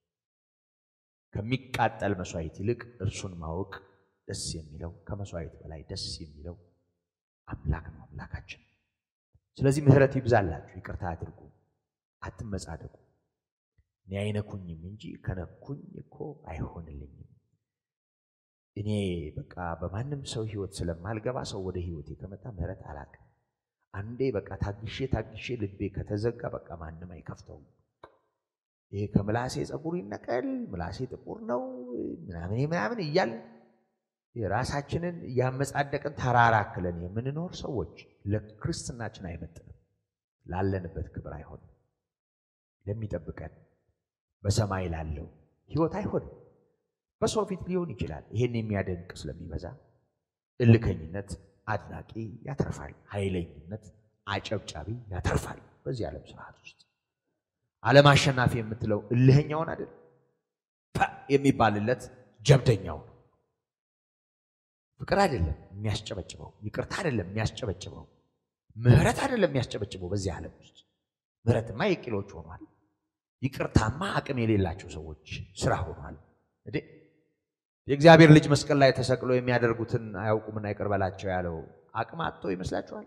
ከሚቃጠል መስዋዕት ይልቅ እርሱን ማወቅ ደስ የሚለው ከመስዋዕት በላይ ደስ የሚለው አምላክ ነው አምላካችን። ስለዚህ ምሕረት ይብዛላችሁ፣ ይቅርታ አድርጉ፣ አትመጻደቁ። እኔ አይነኩኝም እንጂ ከነኩኝ እኮ አይሆንልኝም። እኔ በቃ በማንም ሰው ህይወት ስለማልገባ ሰው ወደ ህይወቴ ከመጣ ምሕረት አላውቅም። አንዴ በቃ ታግሼ ታግሼ ልቤ ከተዘጋ በቃ ማንም አይከፍተውም። ይሄ ከምላሴ ፀጉር ይነቀል፣ ምላሴ ጥቁር ነው ምናምን ምናምን እያል ራሳችንን እያመጻደቅን ተራራክለን የምንኖር ሰዎች ለክርስትናችን አይመጥንም። ላለንበት ክብር አይሆንም። ለሚጠብቀን በሰማይ ላለው ህይወት አይሆንም። በሰው ፊት ሊሆን ይችላል። ይሄን የሚያደንቅ ስለሚበዛ እልከኝነት አድናቂ ያተርፋል፣ ኃይለኝነት አጨብጫቢ ያተርፋል። በዚህ ዓለም ስርዓት ውስጥ ዓለም አሸናፊ የምትለው እልህኛውን አይደል የሚባልለት ጀብደኛው ነው። ፍቅር አይደለም የሚያስጨበጭበው፣ ይቅርታ አይደለም የሚያስጨበጭበው፣ ምህረት አይደለም የሚያስጨበጭበው። በዚህ ዓለም ውስጥ ምህረትማ የቂሎች ሆኗል። ይቅርታማ አቅም የሌላቸው ሰዎች ስራ ሆኗል። እንዴ የእግዚአብሔር ልጅ መስቀል ላይ ተሰቅሎ የሚያደርጉትን አያውቁምና ይቅር በላቸው ያለው አቅም አጥቶ ይመስላችኋል?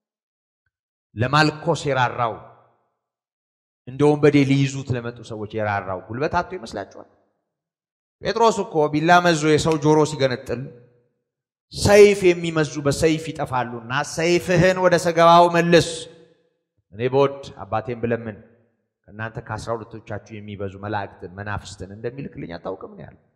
ለማልኮስ የራራው እንደ ወንበዴ ሊይዙት ለመጡ ሰዎች የራራው ጉልበት አጥቶ ይመስላችኋል? ጴጥሮስ እኮ ቢላ መዞ የሰው ጆሮ ሲገነጥል ሰይፍ የሚመዙ በሰይፍ ይጠፋሉና ሰይፍህን ወደ ሰገባው መልስ፣ እኔ በወድ አባቴን ብለምን ከእናንተ ከአስራ ሁለቶቻችሁ የሚበዙ መላእክትን መናፍስትን እንደሚልክልኝ አታውቅም ነው ያለው።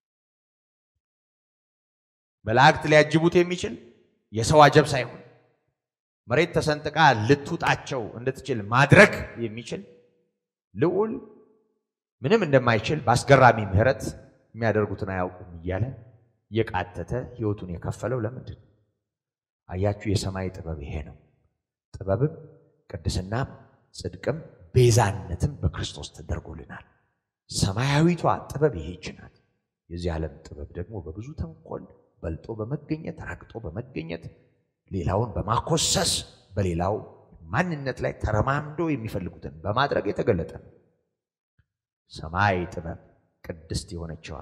መላእክት ሊያጅቡት የሚችል የሰው አጀብ ሳይሆን መሬት ተሰንጥቃ ልትውጣቸው እንድትችል ማድረግ የሚችል ልዑል ምንም እንደማይችል በአስገራሚ ምሕረት የሚያደርጉትን አያውቁም እያለ እየቃተተ ሕይወቱን የከፈለው ለምንድን ነው? አያችሁ፣ የሰማይ ጥበብ ይሄ ነው። ጥበብም ቅድስናም ጽድቅም ቤዛነትም በክርስቶስ ተደርጎልናል። ሰማያዊቷ ጥበብ ይሄች ናት። የዚህ ዓለም ጥበብ ደግሞ በብዙ ተንኮል በልጦ በመገኘት ረግጦ በመገኘት ሌላውን በማኮሰስ በሌላው ማንነት ላይ ተረማምዶ የሚፈልጉትን በማድረግ የተገለጠ ነው። ሰማይ ጥበብ ቅድስት የሆነችዋ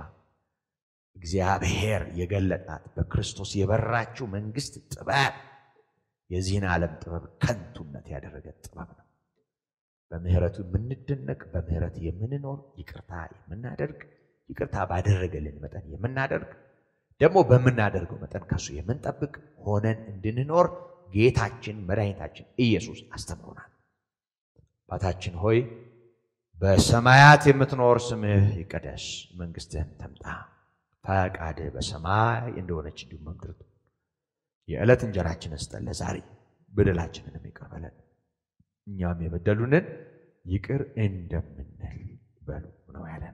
እግዚአብሔር የገለጣት በክርስቶስ የበራችው መንግስት ጥበብ የዚህን ዓለም ጥበብ ከንቱነት ያደረገ ጥበብ ነው። በምህረቱ የምንደነቅ በምህረት የምንኖር ይቅርታ የምናደርግ ይቅርታ ባደረገልን መጠን የምናደርግ ደግሞ በምናደርገው መጠን ከሱ የምንጠብቅ ሆነን እንድንኖር ጌታችን መድኃኒታችን ኢየሱስ አስተምሮናል። አባታችን ሆይ በሰማያት የምትኖር ስምህ ይቀደስ፣ መንግሥትህም ትምጣ፣ ፈቃድህ በሰማይ እንደሆነች እንዲሁም በምድር ትሁን። የዕለት እንጀራችንን ስጠን ዛሬ፣ በደላችንንም ይቅር በለን እኛም የበደሉንን ይቅር እንደምንል በሉ ነው ያለን።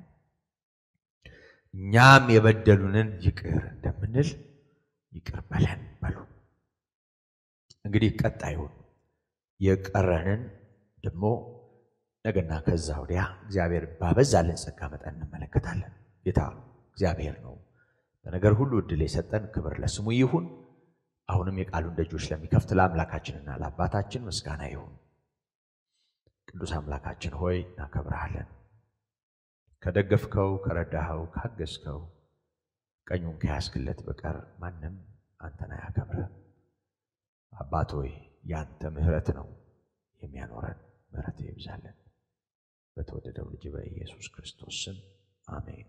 እኛም የበደሉንን ይቅር እንደምንል ይቅር በለን በሉ። እንግዲህ ቀጣዩን የቀረንን ደግሞ ነገና ከዛ ወዲያ እግዚአብሔር ባበዛልን ጸጋ መጠን እንመለከታለን። ጌታ እግዚአብሔር ነው በነገር ሁሉ እድል የሰጠን። ክብር ለስሙ ይሁን። አሁንም የቃሉን ደጆች ለሚከፍት ለአምላካችንና ለአባታችን ምስጋና ይሁን። ቅዱስ አምላካችን ሆይ እናከብረሃለን። ከደገፍከው፣ ከረዳኸው፣ ካገዝከው ቀኙን ከያዝክለት በቀር ማንም አንተን አያከብርህ። አባት ሆይ ያንተ ምሕረት ነው የሚያኖረን። ምሕረት ይብዛለን። በተወደደው ልጅ በኢየሱስ ክርስቶስ ስም አሜን።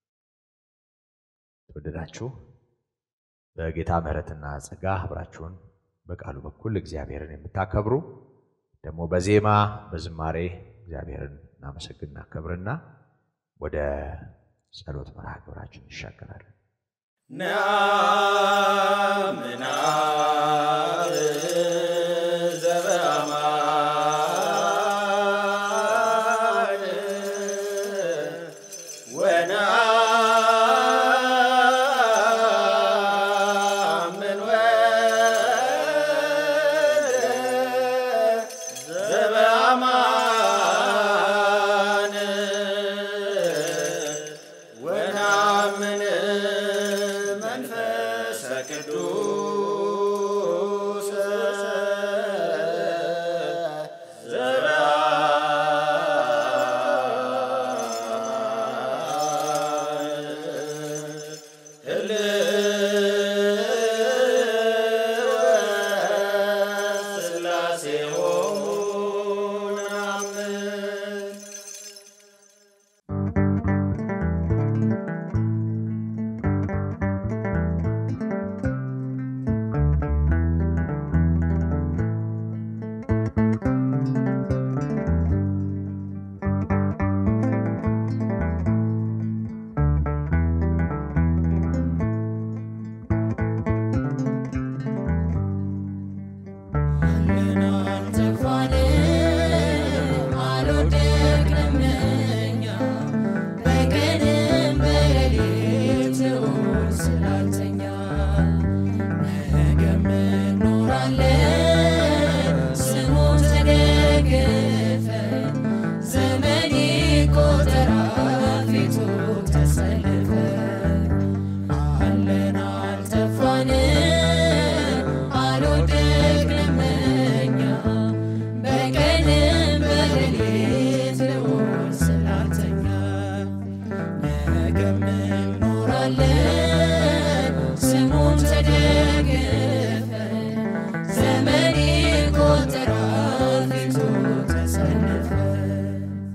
ተወደዳችሁ በጌታ ምሕረትና ጸጋ አብራችሁን በቃሉ በኩል እግዚአብሔርን የምታከብሩ ደግሞ በዜማ በዝማሬ እግዚአብሔርን እናመሰግን እናከብርና ወደ ጸሎት መርሃ ግብራችን እንሻገራለን። ናምናብ ዘበአማን ወናምን ወልደ ዘበአማን ወናምን መንፈሰ ቅዱስ ስላሴ ሆሙ ናምን አለን አልጠፋንም አልወደቅንም እኛ በቀንም በሌሊት ልዑል ስላልተኛ ነገም እንኖራለን ስሙን ተደግፈን ዘመን ይቆጠራል ፊቱ ተሰልፈን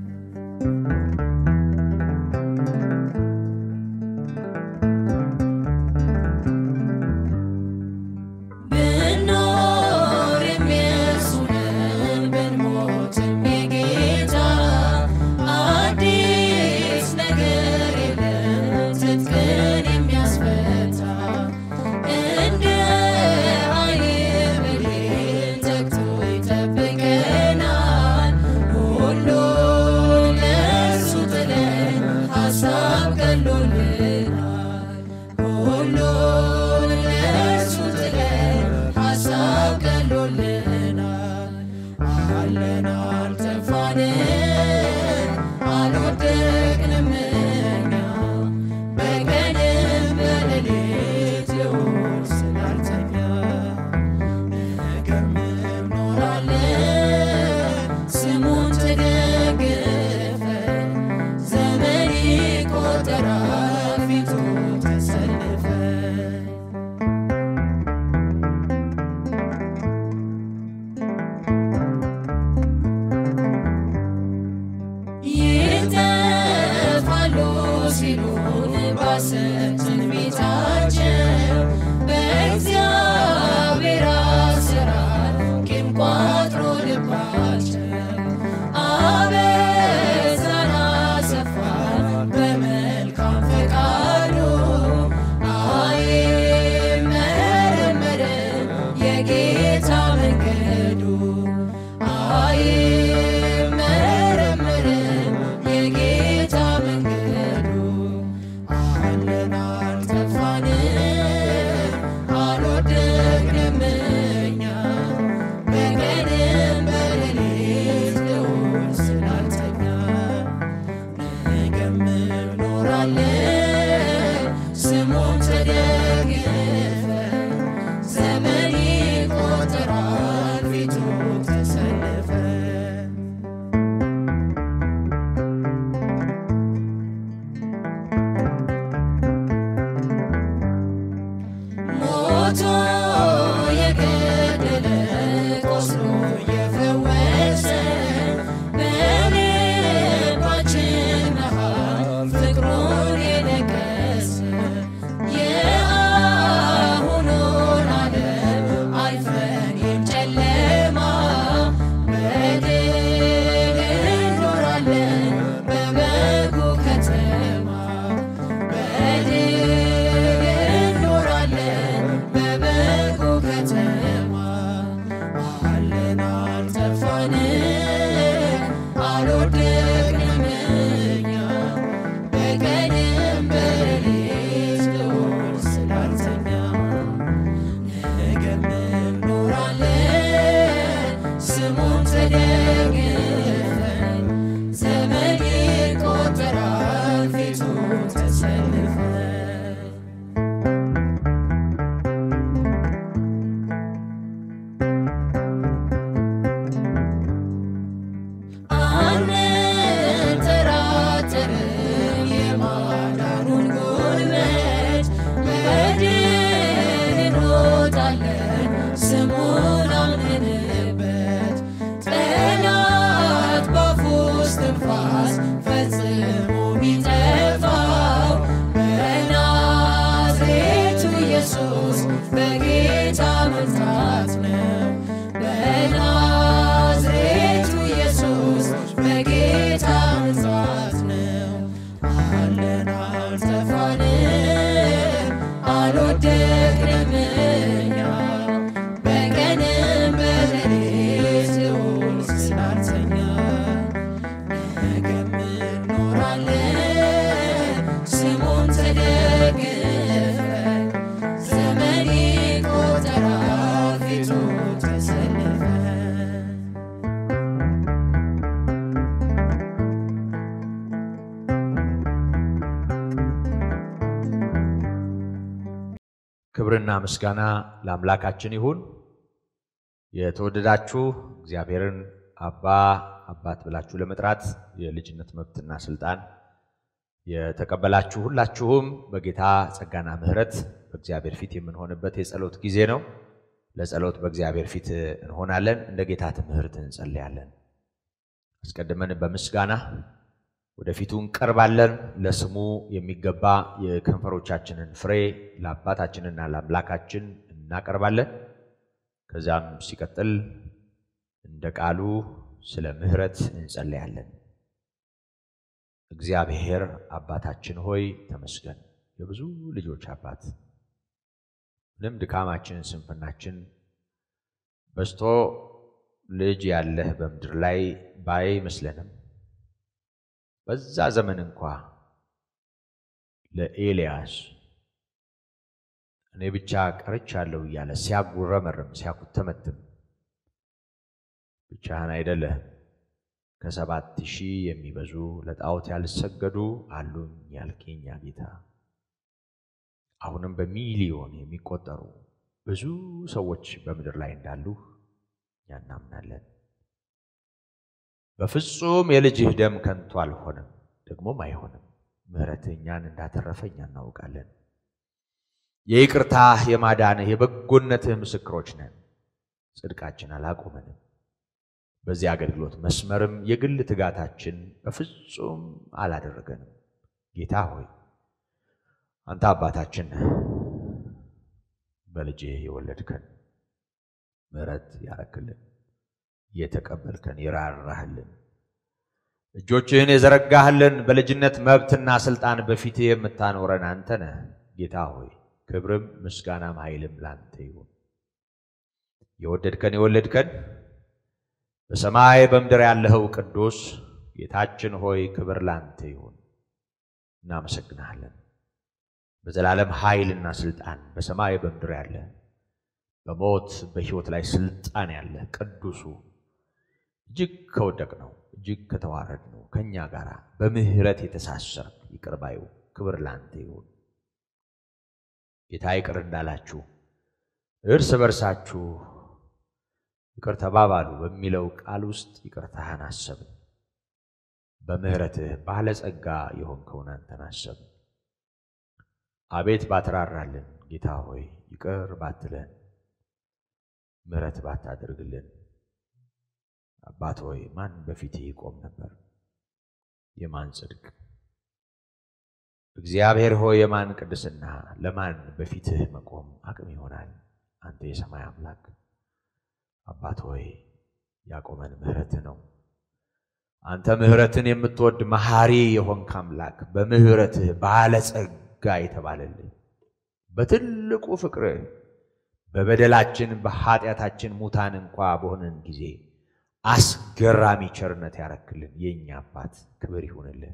ብኖር የሚያሱ ነን ብንሞትም የጌታ አዲስ ነገር የለም ትጥቅን የሚያስፈታ እንደ ዓይን ብሌን ተግቶ ይጠብቀናል ሁሉን ለእርሱ ጥለን ሀሳብ ቀሎልናል ሁሉን ለእርሱ ጥለን ሀሳብ ቀሎልናል አለን አልጠፋንም አልወደቅንም እኛ በቀንም በሌሊት ልዑል ስላልተኛ ነገም እንኖራለን ስሙን ተደግፈን ዘመን ይቆጠራል ፊቱ ተሰልፈን በጌታ መንገዱ አይመረመርም የጌታ መንገዱ አለን አልጠፋንም አልወደቅንም እኛ በቀንም በሌሊት ልዑል ስላልተኛ ነገም እንኖራለን ስሙን ተደግፈን ዘመን ይቆጠራል ፊቱ ተሰልፈን ሞቶ የገደለ ቆስሎ የፈወሰ በልባችን መሃል ፍቅሩን የነገሰ የአሁኑን ዓለም አልፈን የጨለማ በድል እንኖራለን በበጉ ከተማ በድል እንኖራለን በበጉ ከተማ አለን አልጠፋንም አልወደቅንም እኛ በቀንም በሌሊት ልዑል ስላልተኛ ነገም እንኖራለን ስሙን ተደግፈን ዘመን ይቆጠራል ፊቱ ተሰልፈን አንጠራጠርም የማዳኑን ጉልበት በድል እንሮጣለን ስሙን አምነንበት ጠላት ባፉ እስትንፋስ ፈጽሞ ቢጠፋው በናዝሬቱ ኢየሱስ በጌታ መምጣት ነው በናዝሬቱ ኢየሱስ በጌታ መምጣት ነው አለን አልጠፋንም አልወደቅንም እኛ በቀንም በሌሊት ልዑል ስላልተኛ ነገም እንኖራለን ስሙን ተደግፈን ዘመን ይቆጠራል ፊቱ ተሰልፈን ክብርና ምስጋና ለአምላካችን ይሁን። የተወደዳችሁ እግዚአብሔርን አባ አባት ብላችሁ ለመጥራት የልጅነት መብትና ስልጣን የተቀበላችሁ ሁላችሁም በጌታ ጸጋና ምሕረት በእግዚአብሔር ፊት የምንሆንበት የጸሎት ጊዜ ነው። ለጸሎት በእግዚአብሔር ፊት እንሆናለን። እንደ ጌታ ትምህርት እንጸልያለን። አስቀድመን በምስጋና ወደፊቱ እንቀርባለን። ለስሙ የሚገባ የከንፈሮቻችንን ፍሬ ለአባታችንና ለአምላካችን እናቀርባለን። ከዚያም ሲቀጥል እንደ ቃሉ ስለ ምሕረት እንጸልያለን። እግዚአብሔር አባታችን ሆይ ተመስገን። የብዙ ልጆች አባት ምንም ድካማችን፣ ስንፍናችን በዝቶ ልጅ ያለህ በምድር ላይ ባይመስለንም በዛ ዘመን እንኳ ለኤልያስ እኔ ብቻ ቀርቻለሁ እያለ ሲያጉረመርም ሲያኩተመትም ብቻህን አይደለህም ከሰባት ሺህ የሚበዙ ለጣዖት ያልሰገዱ አሉኝ ያልከኝ ያ ጌታ አሁንም በሚሊዮን የሚቆጠሩ ብዙ ሰዎች በምድር ላይ እንዳሉ እኛ እናምናለን። በፍጹም የልጅህ ደም ከንቱ አልሆነም፣ ደግሞም አይሆንም። ምሕረትህ እኛን እንዳተረፈ እኛ እናውቃለን። የይቅርታህ የማዳንህ የበጎነትህ ምስክሮች ነን። ጽድቃችን አላቆመንም። በዚህ አገልግሎት መስመርም የግል ትጋታችን በፍጹም አላደረገንም። ጌታ ሆይ አንተ አባታችን ነህ። በልጅህ የወለድከን ምሕረት ያረክልን የተቀበልከን የራራህልን እጆችህን የዘረጋህልን በልጅነት መብትና ስልጣን በፊትህ የምታኖረን አንተ ነህ። ጌታ ሆይ ክብርም ምስጋናም ኃይልም ላንተ ይሁን። የወደድከን የወለድከን በሰማይ በምድር ያለኸው ቅዱስ ጌታችን ሆይ ክብር ላንተ ይሁን። እናመሰግናለን። በዘላለም ኃይልና ስልጣን በሰማይ በምድር ያለ በሞት በሕይወት ላይ ስልጣን ያለ ቅዱሱ እጅግ ከወደቅ ነው እጅግ ከተዋረድ ነው ከእኛ ጋር በምሕረት የተሳሰርክ ይቅር ባዩ ክብር ላንተ ይሁን። ጌታ ይቅር እንዳላችሁ እርስ በርሳችሁ ይቅር ተባባሉ በሚለው ቃል ውስጥ ይቅርታህን አሰብን። በምሕረትህ ባለጸጋ የሆንከውን አንተን አሰብን። አቤት ባትራራልን ጌታ ሆይ ይቅር ባትለን ምሕረት ባታደርግልን አባት ሆይ ማን በፊትህ ይቆም ነበር? የማን ጽድቅ? እግዚአብሔር ሆይ የማን ቅድስና? ለማን በፊትህ መቆም አቅም ይሆናል? አንተ የሰማይ አምላክ አባት ሆይ ያቆመን ምሕረትህ ነው። አንተ ምሕረትን የምትወድ መሐሪ የሆንክ አምላክ በምሕረትህ ባለጸጋ የተባለልህ በትልቁ ፍቅርህ በበደላችን በኃጢአታችን ሙታን እንኳ በሆንን ጊዜ አስገራሚ ቸርነት ያረክልን የእኛ አባት ክብር ይሁንልህ።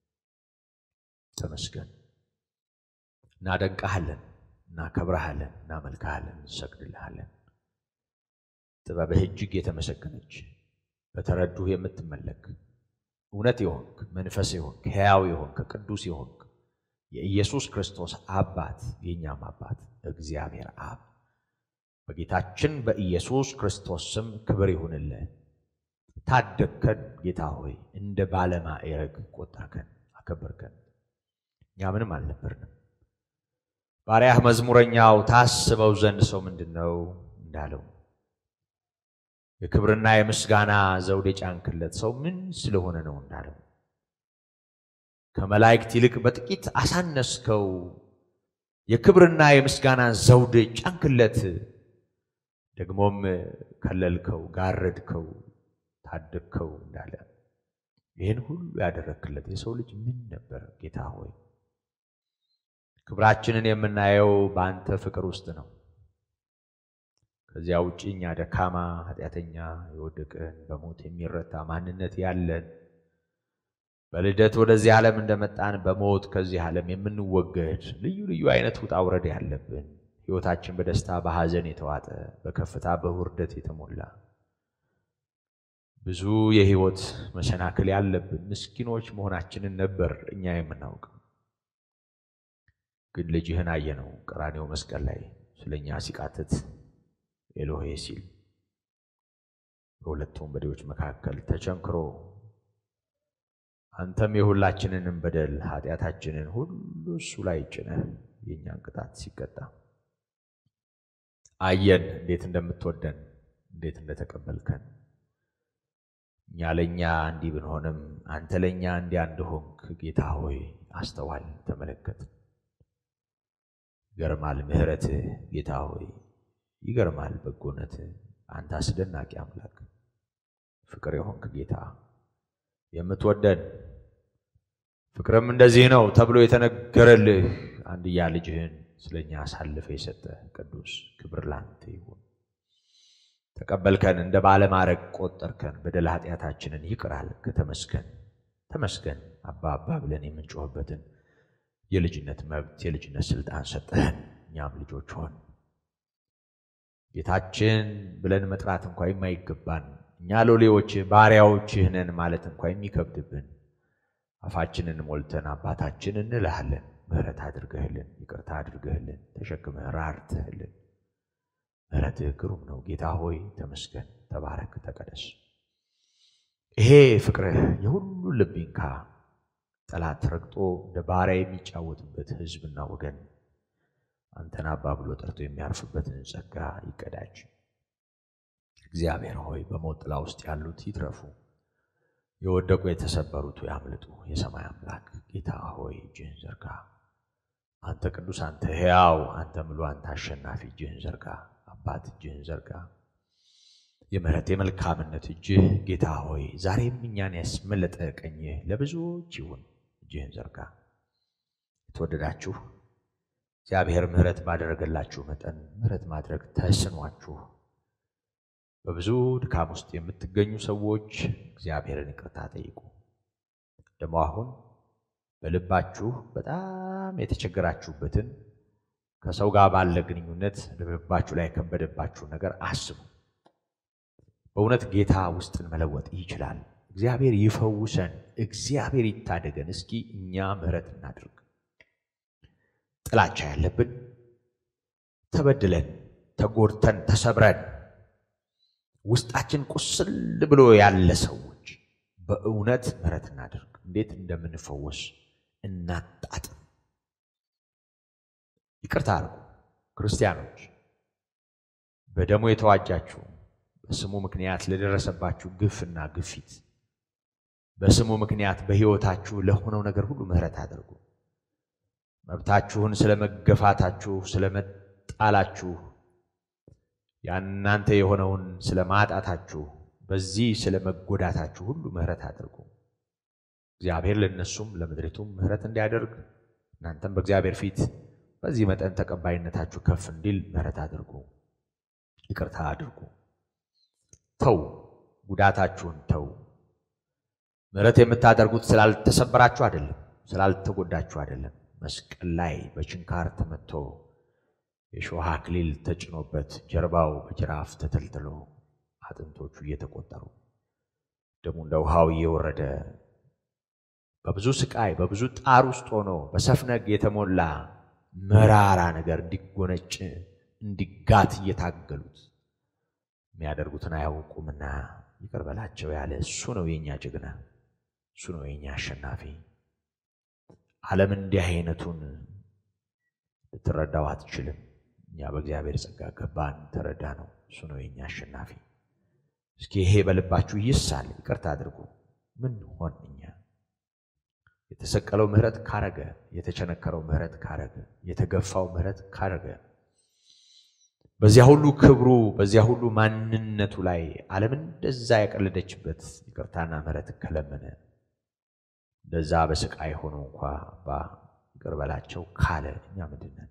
ተመስገን። እናደንቀሃለን፣ እናከብረሃለን፣ እናመልክሃለን፣ እንሰግድልሃለን። ጥበብህ እጅግ የተመሰገነች በተረዱህ የምትመለክ እውነት የሆንክ መንፈስ የሆንክ ሕያው የሆንክ ቅዱስ የሆንክ የኢየሱስ ክርስቶስ አባት የእኛም አባት እግዚአብሔር አብ በጌታችን በኢየሱስ ክርስቶስ ስም ክብር ይሁንልህ። ታደግከን ጌታ ሆይ፣ እንደ ባለማዕረግ ቆጠርከን፣ አከበርከን። እኛ ምንም አልነበርንም። ባሪያህ መዝሙረኛው ታስበው ዘንድ ሰው ምንድን ነው እንዳለው የክብርና የምስጋና ዘውድ የጫንክለት ሰው ምን ስለሆነ ነው እንዳለው ከመላእክት ይልቅ በጥቂት አሳነስከው፣ የክብርና የምስጋና ዘውድ ጫንክለት፣ ደግሞም ከለልከው፣ ጋረድከው፣ ታደግከው እንዳለ ይህን ሁሉ ያደረክለት የሰው ልጅ ምን ነበር? ጌታ ሆይ ክብራችንን የምናየው በአንተ ፍቅር ውስጥ ነው። ከዚያ ውጭ እኛ ደካማ፣ ኃጢአተኛ፣ የወደቅን በሞት የሚረታ ማንነት ያለን በልደት ወደዚህ ዓለም እንደመጣን በሞት ከዚህ ዓለም የምንወገድ ልዩ ልዩ አይነት ውጣ ውረድ ያለብን ሕይወታችን በደስታ በሐዘን የተዋጠ በከፍታ በውርደት የተሞላ ብዙ የሕይወት መሰናክል ያለብን ምስኪኖች መሆናችንን ነበር እኛ የምናውቅ። ግን ልጅህን አየነው ቀራኔው መስቀል ላይ ስለኛ ሲቃትት ኤሎሄ ሲል በሁለት ወንበዴዎች መካከል ተቸንክሮ አንተም የሁላችንንም በደል ኃጢአታችንን ሁሉ እሱ ላይ ጭነህ የእኛን ቅጣት ሲቀጣ አየን፣ እንዴት እንደምትወደን እንዴት እንደተቀበልከን። እኛ ለእኛ እንዲህ ብንሆንም አንተ ለእኛ እንዲያ እንደሆንክ ጌታ ሆይ አስተዋል፣ ተመለከት። ይገርማል ምሕረትህ ጌታ ሆይ ይገርማል በጎነትህ። አንተ አስደናቂ አምላክ ፍቅር የሆንክ ጌታ የምትወደን ፍቅርም እንደዚህ ነው ተብሎ የተነገረልህ አንድያ ልጅህን ስለኛ አሳልፈ የሰጠ ቅዱስ ክብር ላንተ ይሁን። ተቀበልከን፣ እንደ ባለማዕረግ ቆጠርከን፣ በደል ኃጢአታችንን ይቅር አልክ። ተመስገን ተመስገን። አባ አባ ብለን የምንጮህበትን የልጅነት መብት የልጅነት ስልጣን ሰጠህን፣ እኛም ልጆች ሆን ጌታችን ብለን መጥራት እንኳ የማይገባን እኛ ሎሌዎችህ ባሪያዎችህ ነን ማለት እንኳ የሚከብድብን አፋችንን ሞልተን አባታችን እንልሃለን። ምሕረት አድርገህልን፣ ይቅርታ አድርገህልን፣ ተሸክመህ ራርተህልን። ምሕረትህ ግሩም ነው ጌታ ሆይ ተመስገን፣ ተባረክ፣ ተቀደስ። ይሄ ፍቅርህ የሁሉ ልብ ይንካ። ጠላት ረግጦ እንደ ባሪያ የሚጫወትበት ሕዝብና ወገን አንተን አባ ብሎ ጠርቶ የሚያርፍበትን ጸጋ ይቀዳጅ። እግዚአብሔር ሆይ በሞት ጥላ ውስጥ ያሉት ይትረፉ፣ የወደቁ የተሰበሩት ያምልጡ። የሰማይ አምላክ ጌታ ሆይ እጅህን ዘርጋ። አንተ ቅዱስ፣ አንተ ሕያው፣ አንተ ምሉ፣ አንተ አሸናፊ እጅህን ዘርጋ። አባት እጅህን ዘርጋ። የምሕረት የመልካምነት እጅህ ጌታ ሆይ ዛሬም እኛን ያስመለጠ ቀኝህ ለብዙዎች ይሁን። እጅህን ዘርጋ። የተወደዳችሁ እግዚአብሔር ምሕረት ባደረገላችሁ መጠን ምሕረት ማድረግ ተስኗችሁ በብዙ ድካም ውስጥ የምትገኙ ሰዎች እግዚአብሔርን ይቅርታ ጠይቁ። ደግሞ አሁን በልባችሁ በጣም የተቸገራችሁበትን ከሰው ጋር ባለ ግንኙነት ልባችሁ ላይ የከበደባችሁን ነገር አስቡ። በእውነት ጌታ ውስጥን መለወጥ ይችላል። እግዚአብሔር ይፈውሰን፣ እግዚአብሔር ይታደገን። እስኪ እኛ ምሕረት እናድርግ። ጥላቻ ያለብን ተበድለን፣ ተጎድተን፣ ተሰብረን ውስጣችን ቁስል ብሎ ያለ ሰዎች በእውነት ምሕረት እናድርግ። እንዴት እንደምንፈወስ እናጣጥም። ይቅርታ አድርጉ ክርስቲያኖች፣ በደሙ የተዋጃችሁ በስሙ ምክንያት ለደረሰባችሁ ግፍና ግፊት በስሙ ምክንያት በሕይወታችሁ ለሆነው ነገር ሁሉ ምሕረት አድርጉ። መብታችሁን ስለመገፋታችሁ፣ ስለመጣላችሁ፣ ያናንተ የሆነውን ስለማጣታችሁ፣ በዚህ ስለመጎዳታችሁ ሁሉ ምሕረት አድርጉ። እግዚአብሔር ለነሱም ለምድሪቱም ምሕረት እንዲያደርግ እናንተም በእግዚአብሔር ፊት በዚህ መጠን ተቀባይነታችሁ ከፍ እንዲል ምሕረት አድርጉ። ይቅርታ አድርጉ። ተው፣ ጉዳታችሁን ተው። ምሕረት የምታደርጉት ስላልተሰበራችሁ አይደለም፣ ስላልተጎዳችሁ አይደለም። መስቀል ላይ በችንካር ተመቶ የሾህ አክሊል ተጭኖበት ጀርባው በጅራፍ ተተልትሎ አጥንቶቹ እየተቆጠሩ ደሙ እንደ ውሃው እየወረደ በብዙ ስቃይ በብዙ ጣር ውስጥ ሆኖ በሰፍነግ የተሞላ መራራ ነገር እንዲጎነጭ እንዲጋት እየታገሉት የሚያደርጉትን አያውቁምና ይቅር በላቸው ያለ እሱ ነው የኛ ጀግና፣ እሱ ነው የኛ አሸናፊ። ዓለም እንዲህ አይነቱን ልትረዳው አትችልም። እኛ በእግዚአብሔር ጸጋ ገባን፣ ተረዳ ነው። እሱ ነው የኛ አሸናፊ። እስኪ ይሄ በልባችሁ ይሳል። ይቅርታ አድርጉ። ምን ሆን እኛ የተሰቀለው ምሕረት ካረገ፣ የተቸነከረው ምሕረት ካረገ፣ የተገፋው ምሕረት ካረገ በዚያ ሁሉ ክብሩ በዚያ ሁሉ ማንነቱ ላይ ዓለም እንደዛ ያቀለደችበት ይቅርታና ምሕረት ከለመነ እንደዛ በስቃይ ሆኖ እንኳ ባ ይቅር በላቸው ካለ እኛ ምንድን ነን?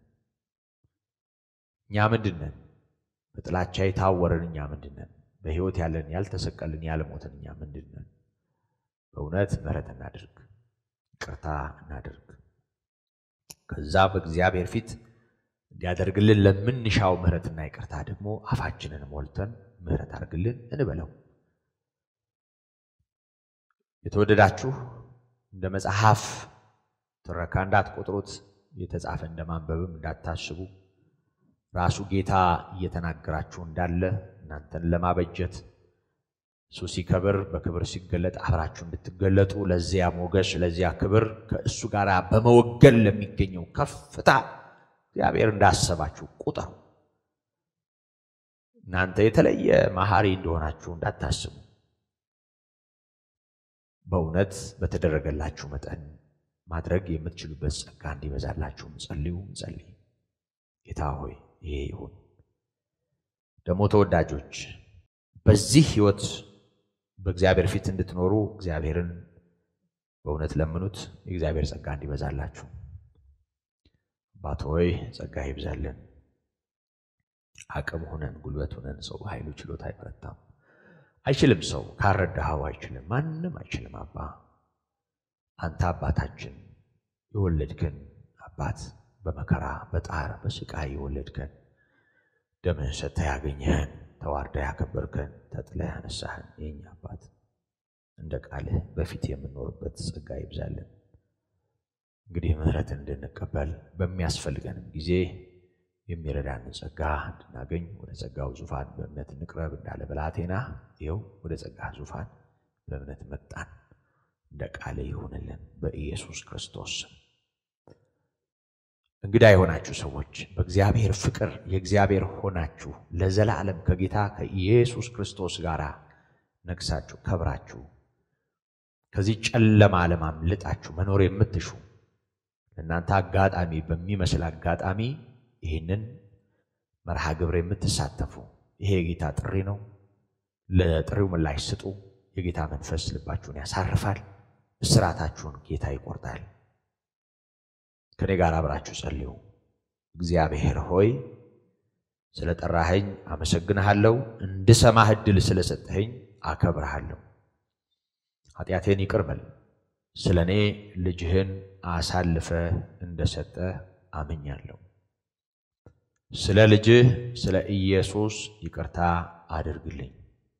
እኛ ምንድን ነን? በጥላቻ የታወርን እኛ ምንድን ነን? በሕይወት ያለን ያልተሰቀልን ያልሞትን እኛ ምንድን ነን? በእውነት ምሕረት እናድርግ፣ ይቅርታ እናድርግ። ከዛ በእግዚአብሔር ፊት እንዲያደርግልን ለምንሻው ምሕረትና ይቅርታ ደግሞ አፋችንን ሞልተን ምሕረት አድርግልን እንበለው። የተወደዳችሁ እንደ መጽሐፍ ትረካ እንዳትቆጥሩት፣ የተጻፈ እንደ ማንበብም እንዳታስቡ ራሱ ጌታ እየተናገራችሁ እንዳለ እናንተን ለማበጀት እሱ ሲከብር በክብር ሲገለጥ አብራችሁ እንድትገለጡ ለዚያ ሞገስ ለዚያ ክብር ከእሱ ጋር በመወገን ለሚገኘው ከፍታ እግዚአብሔር እንዳሰባችሁ ቁጠሩ። እናንተ የተለየ መሐሪ እንደሆናችሁ እንዳታስቡ። በእውነት በተደረገላችሁ መጠን ማድረግ የምትችሉበት ጸጋ እንዲበዛላችሁ ጸልዩ፣ ጸልይ። ጌታ ሆይ ይሄ ይሁን። ደግሞ ተወዳጆች በዚህ ሕይወት በእግዚአብሔር ፊት እንድትኖሩ እግዚአብሔርን በእውነት ለምኑት፣ የእግዚአብሔር ጸጋ እንዲበዛላችሁ። አባት ሆይ ጸጋ ይብዛልን። አቅም ሆነን ጉልበት ሆነን ሰው በኃይሉ ችሎታ አይበረታም። አይችልም። ሰው ካረዳኸው አይችልም። ማንም አይችልም። አባ አንተ አባታችን የወለድከን አባት በመከራ በጣር በስቃይ የወለድከን ደምህን ሰጥተህ ያገኘህን ተዋርደህ ያከበርከን ተጥለህ ያነሳህን የኛ አባት እንደ ቃልህ በፊት የምንኖርበት ጸጋ ይብዛልን። እንግዲህ ምሕረትን እንድንቀበል በሚያስፈልገንም ጊዜ የሚረዳንን ጸጋ እንድናገኝ ወደ ጸጋው ዙፋን በእምነት እንቅረብ እንዳለ ብላቴና ይኸው ወደ ጸጋ ዙፋን በእምነት መጣን። እንደ ቃል ይሁንልን በኢየሱስ ክርስቶስ ስም። እንግዳ የሆናችሁ ሰዎች በእግዚአብሔር ፍቅር የእግዚአብሔር ሆናችሁ ለዘላለም ከጌታ ከኢየሱስ ክርስቶስ ጋር ነግሳችሁ ከብራችሁ ከዚህ ጨለማ ዓለም አምልጣችሁ መኖር የምትሹ እናንተ አጋጣሚ በሚመስል አጋጣሚ ይህንን መርሃ ግብር የምትሳተፉ ይሄ የጌታ ጥሪ ነው። ለጥሪው ምላሽ ስጡ። የጌታ መንፈስ ልባችሁን ያሳርፋል። እስራታችሁን ጌታ ይቆርጣል። ከኔ ጋር አብራችሁ ጸልዩ። እግዚአብሔር ሆይ ስለ ጠራኸኝ አመሰግንሃለሁ። እንድሰማህ ዕድል ስለሰጠኸኝ አከብርሃለሁ። ኃጢአቴን ይቅር በል። ስለ እኔ ልጅህን አሳልፈ እንደሰጠ አምኛለሁ። ስለ ልጅህ ስለ ኢየሱስ ይቅርታ አድርግልኝ።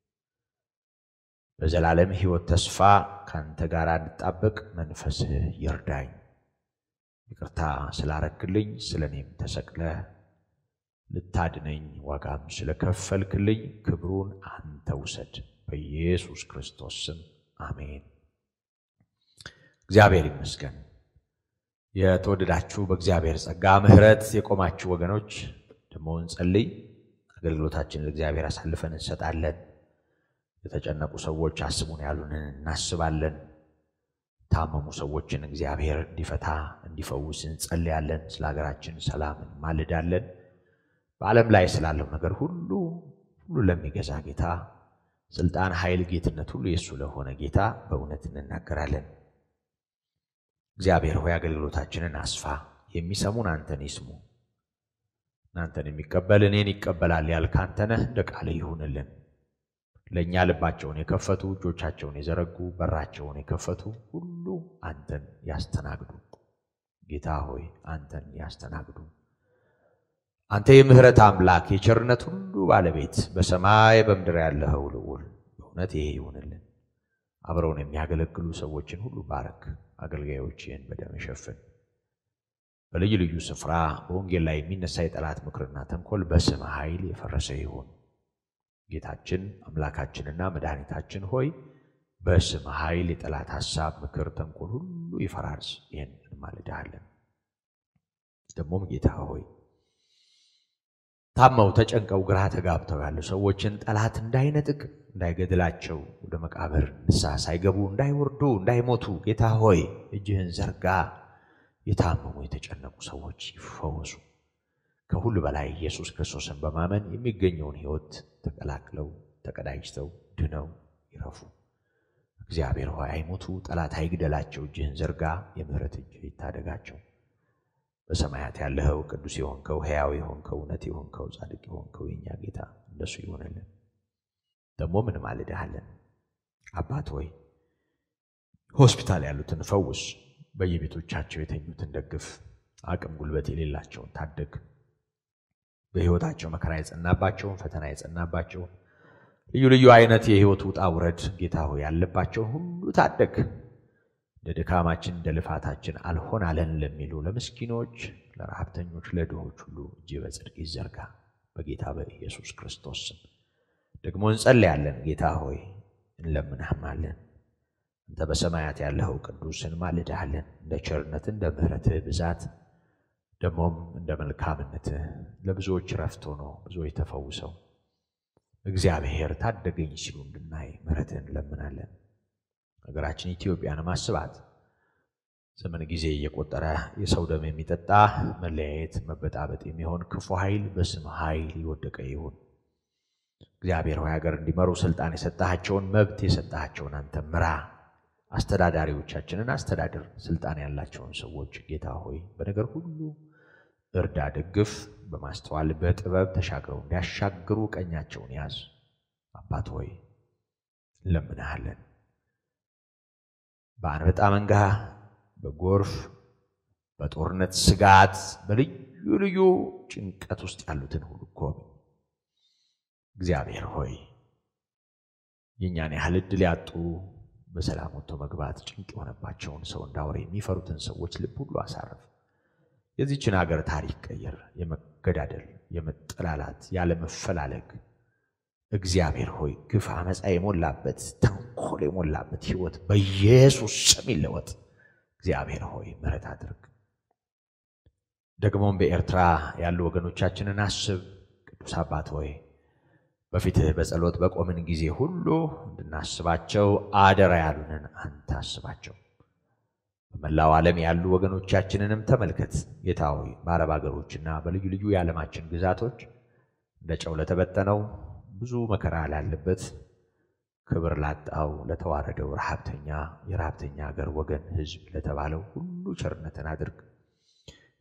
በዘላለም ሕይወት ተስፋ ካንተ ጋር እንድጣበቅ መንፈስህ ይርዳኝ። ይቅርታ ስላረክልኝ ስለ እኔም ተሰቅለ ልታድነኝ ዋጋም ስለከፈልክልኝ ክብሩን አንተ ውሰድ። በኢየሱስ ክርስቶስ ስም አሜን። እግዚአብሔር ይመስገን። የተወደዳችሁ በእግዚአብሔር ጸጋ ምሕረት የቆማችሁ ወገኖች ደግሞ እንጸልይ። አገልግሎታችንን ለእግዚአብሔር አሳልፈን እንሰጣለን። የተጨነቁ ሰዎች አስቡን ያሉንን እናስባለን። ታመሙ ሰዎችን እግዚአብሔር እንዲፈታ እንዲፈውስ እንጸልያለን። ስለ ሀገራችን ሰላም እንማልዳለን። በዓለም ላይ ስላለው ነገር ሁሉ ሁሉ ለሚገዛ ጌታ ስልጣን፣ ኃይል፣ ጌትነት ሁሉ የእሱ ለሆነ ጌታ በእውነት እንናገራለን። እግዚአብሔር ሆይ አገልግሎታችንን አስፋ። የሚሰሙን አንተን ይስሙ። እናንተን የሚቀበል እኔን ይቀበላል ያልክ አንተ ነህ። እንደ ቃል ይሁንልን። ለእኛ ልባቸውን የከፈቱ እጆቻቸውን የዘረጉ በራቸውን የከፈቱ ሁሉ አንተን ያስተናግዱ። ጌታ ሆይ አንተን ያስተናግዱ። አንተ የምሕረት አምላክ የቸርነት ሁሉ ባለቤት በሰማይ በምድር ያለኸው ልዑል በእውነት ይሄ ይሁንልን። አብረውን የሚያገለግሉ ሰዎችን ሁሉ ባረክ። አገልጋዮችን በደም ሸፍን። በልዩ ልዩ ስፍራ በወንጌል ላይ የሚነሳ የጠላት ምክርና ተንኮል በስም ኃይል የፈረሰ ይሁን። ጌታችን አምላካችንና መድኃኒታችን ሆይ በስም ኃይል የጠላት ሐሳብ፣ ምክር፣ ተንኮል ሁሉ ይፈራርስ። ይህን እንማልድሃለን። ደግሞም ጌታ ሆይ ታመው ተጨንቀው ግራ ተጋብተው ያሉ ሰዎችን ጠላት እንዳይነጥቅ እንዳይገድላቸው ወደ መቃብር ንስሐ ሳይገቡ እንዳይወርዱ እንዳይሞቱ ጌታ ሆይ እጅህን ዘርጋ። የታመሙ የተጨነቁ ሰዎች ይፈወሱ። ከሁሉ በላይ ኢየሱስ ክርስቶስን በማመን የሚገኘውን ሕይወት ተቀላቅለው ተቀዳጅተው ድነው ይረፉ። እግዚአብሔር ሆይ አይሞቱ፣ ጠላት አይግደላቸው። እጅህን ዘርጋ፣ የምሕረት እጅ ይታደጋቸው። በሰማያት ያለኸው ቅዱስ የሆንከው ሕያው የሆንከው እውነት የሆንከው ጻድቅ የሆንከው የእኛ ጌታ እንደሱ ይሆንልን። ደግሞ ምን ማልድሃለን? አባት ሆይ ሆስፒታል ያሉትን ፈውስ፣ በየቤቶቻቸው የተኙትን ደግፍ፣ አቅም ጉልበት የሌላቸውን ታደግ። በሕይወታቸው መከራ የጸናባቸውን ፈተና የጸናባቸውን ልዩ ልዩ አይነት የሕይወት ውጣ ውረድ ጌታ ሆይ ያለባቸውን ሁሉ ታደግ። እንደ ድካማችን እንደ ልፋታችን አልሆን አለን ለሚሉ ለምስኪኖች፣ ለረሃብተኞች፣ ለድሆች ሁሉ እጅ በጽድቅ ይዘርጋ በጌታ በኢየሱስ ክርስቶስ ስም። ደግሞ እንጸልያለን። ጌታ ሆይ እንለምንህማለን። አንተ በሰማያት ያለኸው ቅዱስ እንማልድሃለን። እንደ ቸርነትህ እንደ ምሕረትህ ብዛት ደግሞም እንደ መልካምነትህ ለብዙዎች ረፍት ሆኖ ብዙዎች ተፈውሰው እግዚአብሔር ታደገኝ ሲሉ እንድናይ ምሕረትህን እንለምናለን። ሀገራችን ኢትዮጵያን ማስባት ዘመን ጊዜ እየቆጠረ የሰው ደም የሚጠጣ መለያየት፣ መበጣበጥ የሚሆን ክፉ ኃይል በስም ኃይል የወደቀ ይሁን። እግዚአብሔር ሆይ ሀገር እንዲመሩ ስልጣን የሰጣቸውን መብት የሰጣቸውን አንተ ምራ። አስተዳዳሪዎቻችንን አስተዳድር። ስልጣን ያላቸውን ሰዎች ጌታ ሆይ በነገር ሁሉ እርዳ፣ ደግፍ። በማስተዋል በጥበብ ተሻግረው እንዲያሻግሩ ቀኛቸውን ያዝ። አባት ሆይ እንለምንሃለን። በአንበጣ መንጋ፣ በጎርፍ፣ በጦርነት ስጋት፣ በልዩ ልዩ ጭንቀት ውስጥ ያሉትን ሁሉ ጎብኝ። እግዚአብሔር ሆይ የእኛን ያህል ዕድል ያጡ በሰላም ወጥቶ መግባት ጭንቅ የሆነባቸውን ሰው እንዳውሬ የሚፈሩትን ሰዎች ልብ ሁሉ አሳርፍ። የዚችን ሀገር ታሪክ ቀየር። የመገዳደል፣ የመጠላላት፣ ያለመፈላለግ እግዚአብሔር ሆይ ግፍ፣ አመፃ የሞላበት ተንኮል የሞላበት ሕይወት በኢየሱስ ስም ይለወጥ። እግዚአብሔር ሆይ ምሕረት አድርግ። ደግሞም በኤርትራ ያሉ ወገኖቻችንን አስብ። ቅዱስ አባት ሆይ በፊትህ በጸሎት በቆምን ጊዜ ሁሉ እንድናስባቸው አደራ ያሉንን አንተ አስባቸው። በመላው ዓለም ያሉ ወገኖቻችንንም ተመልከት ጌታ ሆይ በአረብ ሀገሮችና በልዩ ልዩ የዓለማችን ግዛቶች እንደ ጨው ለተበተነው ብዙ መከራ ላለበት ክብር ላጣው ለተዋረደው ረሃብተኛ የረሃብተኛ ሀገር ወገን ሕዝብ ለተባለው ሁሉ ቸርነትን አድርግ።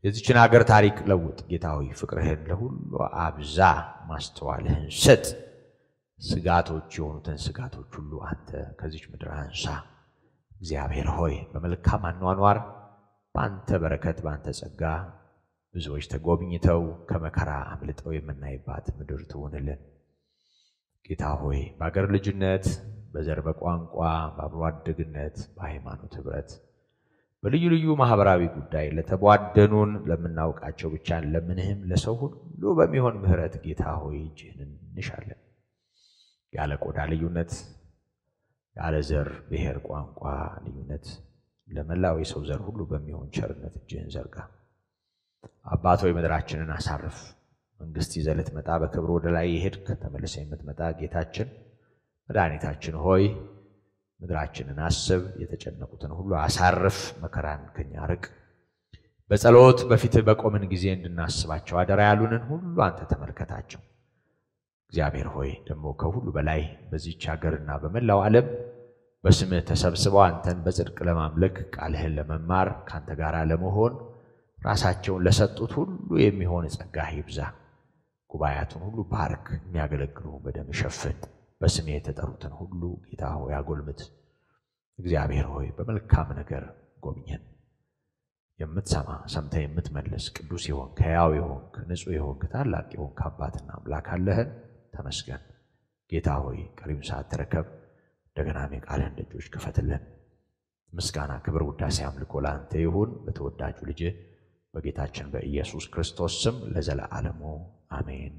የዚችን ሀገር ታሪክ ለውጥ ጌታ ሆይ ፍቅርህን ለሁሉ አብዛ፣ ማስተዋልህን ስጥ። ስጋቶች የሆኑትን ስጋቶች ሁሉ አንተ ከዚች ምድር አንሳ። እግዚአብሔር ሆይ በመልካም አኗኗር በአንተ በረከት በአንተ ጸጋ ብዙዎች ተጎብኝተው ከመከራ አምልጠው የምናይባት ምድር ትሆንልን። ጌታ ሆይ በአገር ልጅነት፣ በዘር በቋንቋ፣ በአብሮ አደግነት፣ በሃይማኖት ኅብረት፣ በልዩ ልዩ ማህበራዊ ጉዳይ ለተቧደኑን ለምናውቃቸው ብቻ ለምንህም ለሰው ሁሉ በሚሆን ምሕረት ጌታ ሆይ እጅህን እንሻለን። ያለ ቆዳ ልዩነት፣ ያለ ዘር፣ ብሔር፣ ቋንቋ ልዩነት ለመላው የሰው ዘር ሁሉ በሚሆን ቸርነት እጅህን ዘርጋ። አባት ሆይ ምድራችንን አሳርፍ። መንግስት ይዘህ ልትመጣ በክብር ወደ ላይ የሄድክ ተመልሰ የምትመጣ ጌታችን መድኃኒታችን ሆይ ምድራችንን አስብ፣ የተጨነቁትን ሁሉ አሳርፍ፣ መከራን ከኛ ርቅ። በጸሎት በፊትህ በቆምን ጊዜ እንድናስባቸው አደራ ያሉንን ሁሉ አንተ ተመልከታቸው። እግዚአብሔር ሆይ ደግሞ ከሁሉ በላይ በዚች ሀገርና በመላው ዓለም በስምህ ተሰብስበው አንተን በጽድቅ ለማምለክ ቃልህን ለመማር ከአንተ ጋር ለመሆን ራሳቸውን ለሰጡት ሁሉ የሚሆን ጸጋህ ይብዛ። ጉባኤያቱን ሁሉ ባርክ፣ የሚያገለግሉ በደም ሸፍን። በስሜ የተጠሩትን ሁሉ ጌታ ሆይ አጎልምት። እግዚአብሔር ሆይ በመልካም ነገር ጎብኘን። የምትሰማ ሰምተህ የምትመልስ ቅዱስ የሆንክ ሕያው የሆንክ ንጹሕ የሆንክ ታላቅ የሆንክ አባትና አምላክ አለህን። ተመስገን ጌታ ሆይ ቀሪም ሰዓት ተረከብ። እንደገናም የቃልህን ደጆች ክፈትልን። ምስጋና፣ ክብር፣ ውዳሴ፣ አምልኮ ለአንተ ይሁን በተወዳጁ ልጅ በጌታችን በኢየሱስ ክርስቶስ ስም ለዘለዓለሙ አሜን።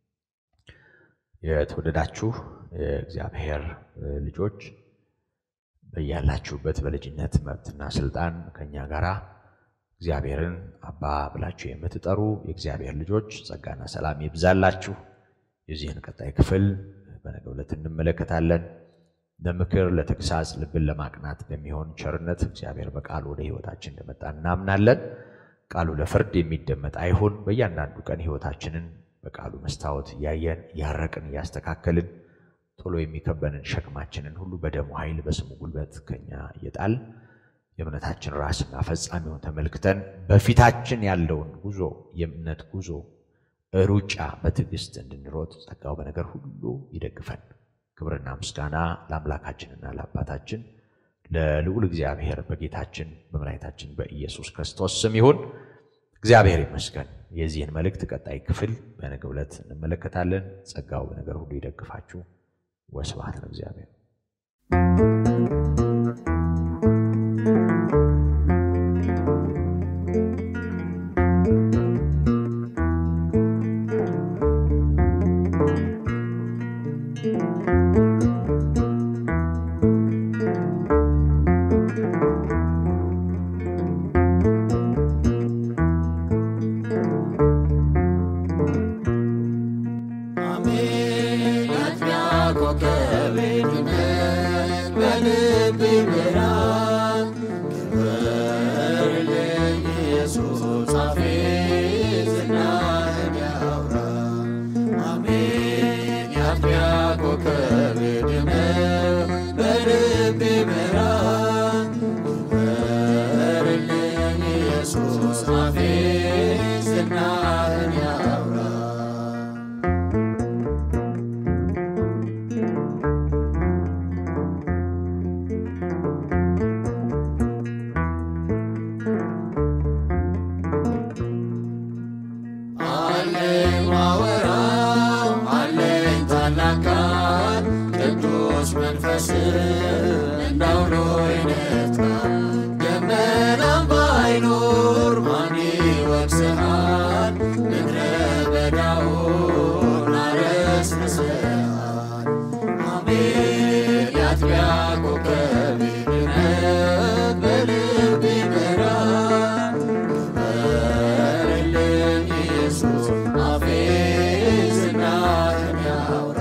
የተወደዳችሁ የእግዚአብሔር ልጆች በያላችሁበት በልጅነት መብትና ስልጣን ከእኛ ጋር እግዚአብሔርን አባ ብላችሁ የምትጠሩ የእግዚአብሔር ልጆች ጸጋና ሰላም ይብዛላችሁ። የዚህን ቀጣይ ክፍል በነገው ዕለት እንመለከታለን። ለምክር ለተግሳጽ፣ ልብን ለማቅናት በሚሆን ቸርነት እግዚአብሔር በቃሉ ወደ ሕይወታችን እንደመጣ እናምናለን። ቃሉ ለፍርድ የሚደመጥ አይሁን። በእያንዳንዱ ቀን ሕይወታችንን በቃሉ መስታወት እያየን እያረቅን እያስተካከልን ቶሎ የሚከበንን ሸክማችንን ሁሉ በደሙ ኃይል በስሙ ጉልበት ከኛ እየጣል የእምነታችን ራስና ፈጻሚውን ተመልክተን በፊታችን ያለውን ጉዞ የእምነት ጉዞ ሩጫ በትዕግስት እንድንሮጥ ጸጋው በነገር ሁሉ ይደግፈን። ክብርና ምስጋና ለአምላካችንና ለአባታችን ለልዑል እግዚአብሔር በጌታችን በመድኃኒታችን በኢየሱስ ክርስቶስ ስም ይሁን። እግዚአብሔር ይመስገን። የዚህን መልእክት ቀጣይ ክፍል በነገው ዕለት እንመለከታለን። ጸጋው በነገር ሁሉ ይደግፋችሁ። ወስብሐት ለእግዚአብሔር። አሜን አጥቢያ ኮከቤ ድነት በልብ ብርሃን ክበርልኝ ኢየሱስ አፌ ዝናህን ያውራ አሜን የአጥቢያ ኮከቤ ድነት በልብ ብርሃን ክበርልኝ ኢየሱስ አፌ ዝናህን ያውራ አለኝ ማወራው አለኝ ታላቅ ቃል ቅዱስ መንፈስ እንዳውሎ ይነጥቃል። ደመናም ባይኖር ማን ይወቅስሃል? ምድረ በዳውን አረስርሰሃል። አሜን የአጥቢያ ኮከብ ድነት በልብ ይበራል። ክበርልኝ ኢየሱስ አፌ ዝናህን ያውራ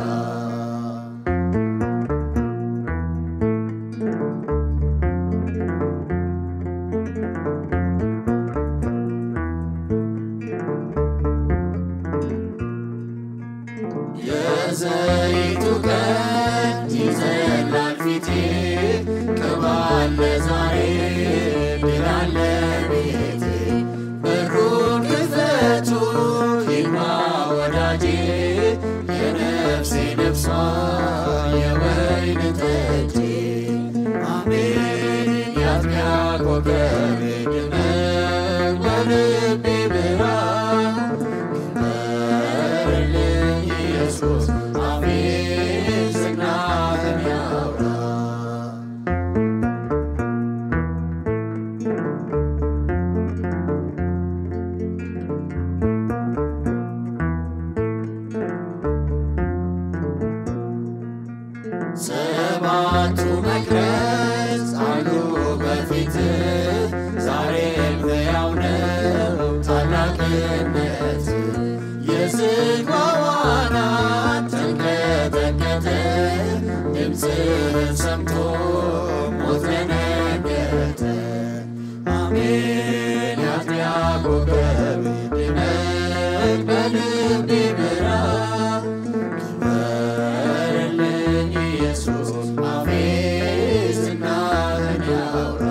የዘይቱ ቀን ይዘላል ፊቴ ሰባቱ መቅረዝ አሉ በፊት ዛሬም ሕያው ነው ታላቅነት የዝግባው አናት ተንቀጠቀጠ ድምፅህን ሰምቶ ሞት ደነገጠ አሜን የአጥቢያ ኮከብ ድመቅ በልቤ ብራ ክበርልኝ ኢየሱስ አፌ ዝናህን ያውራ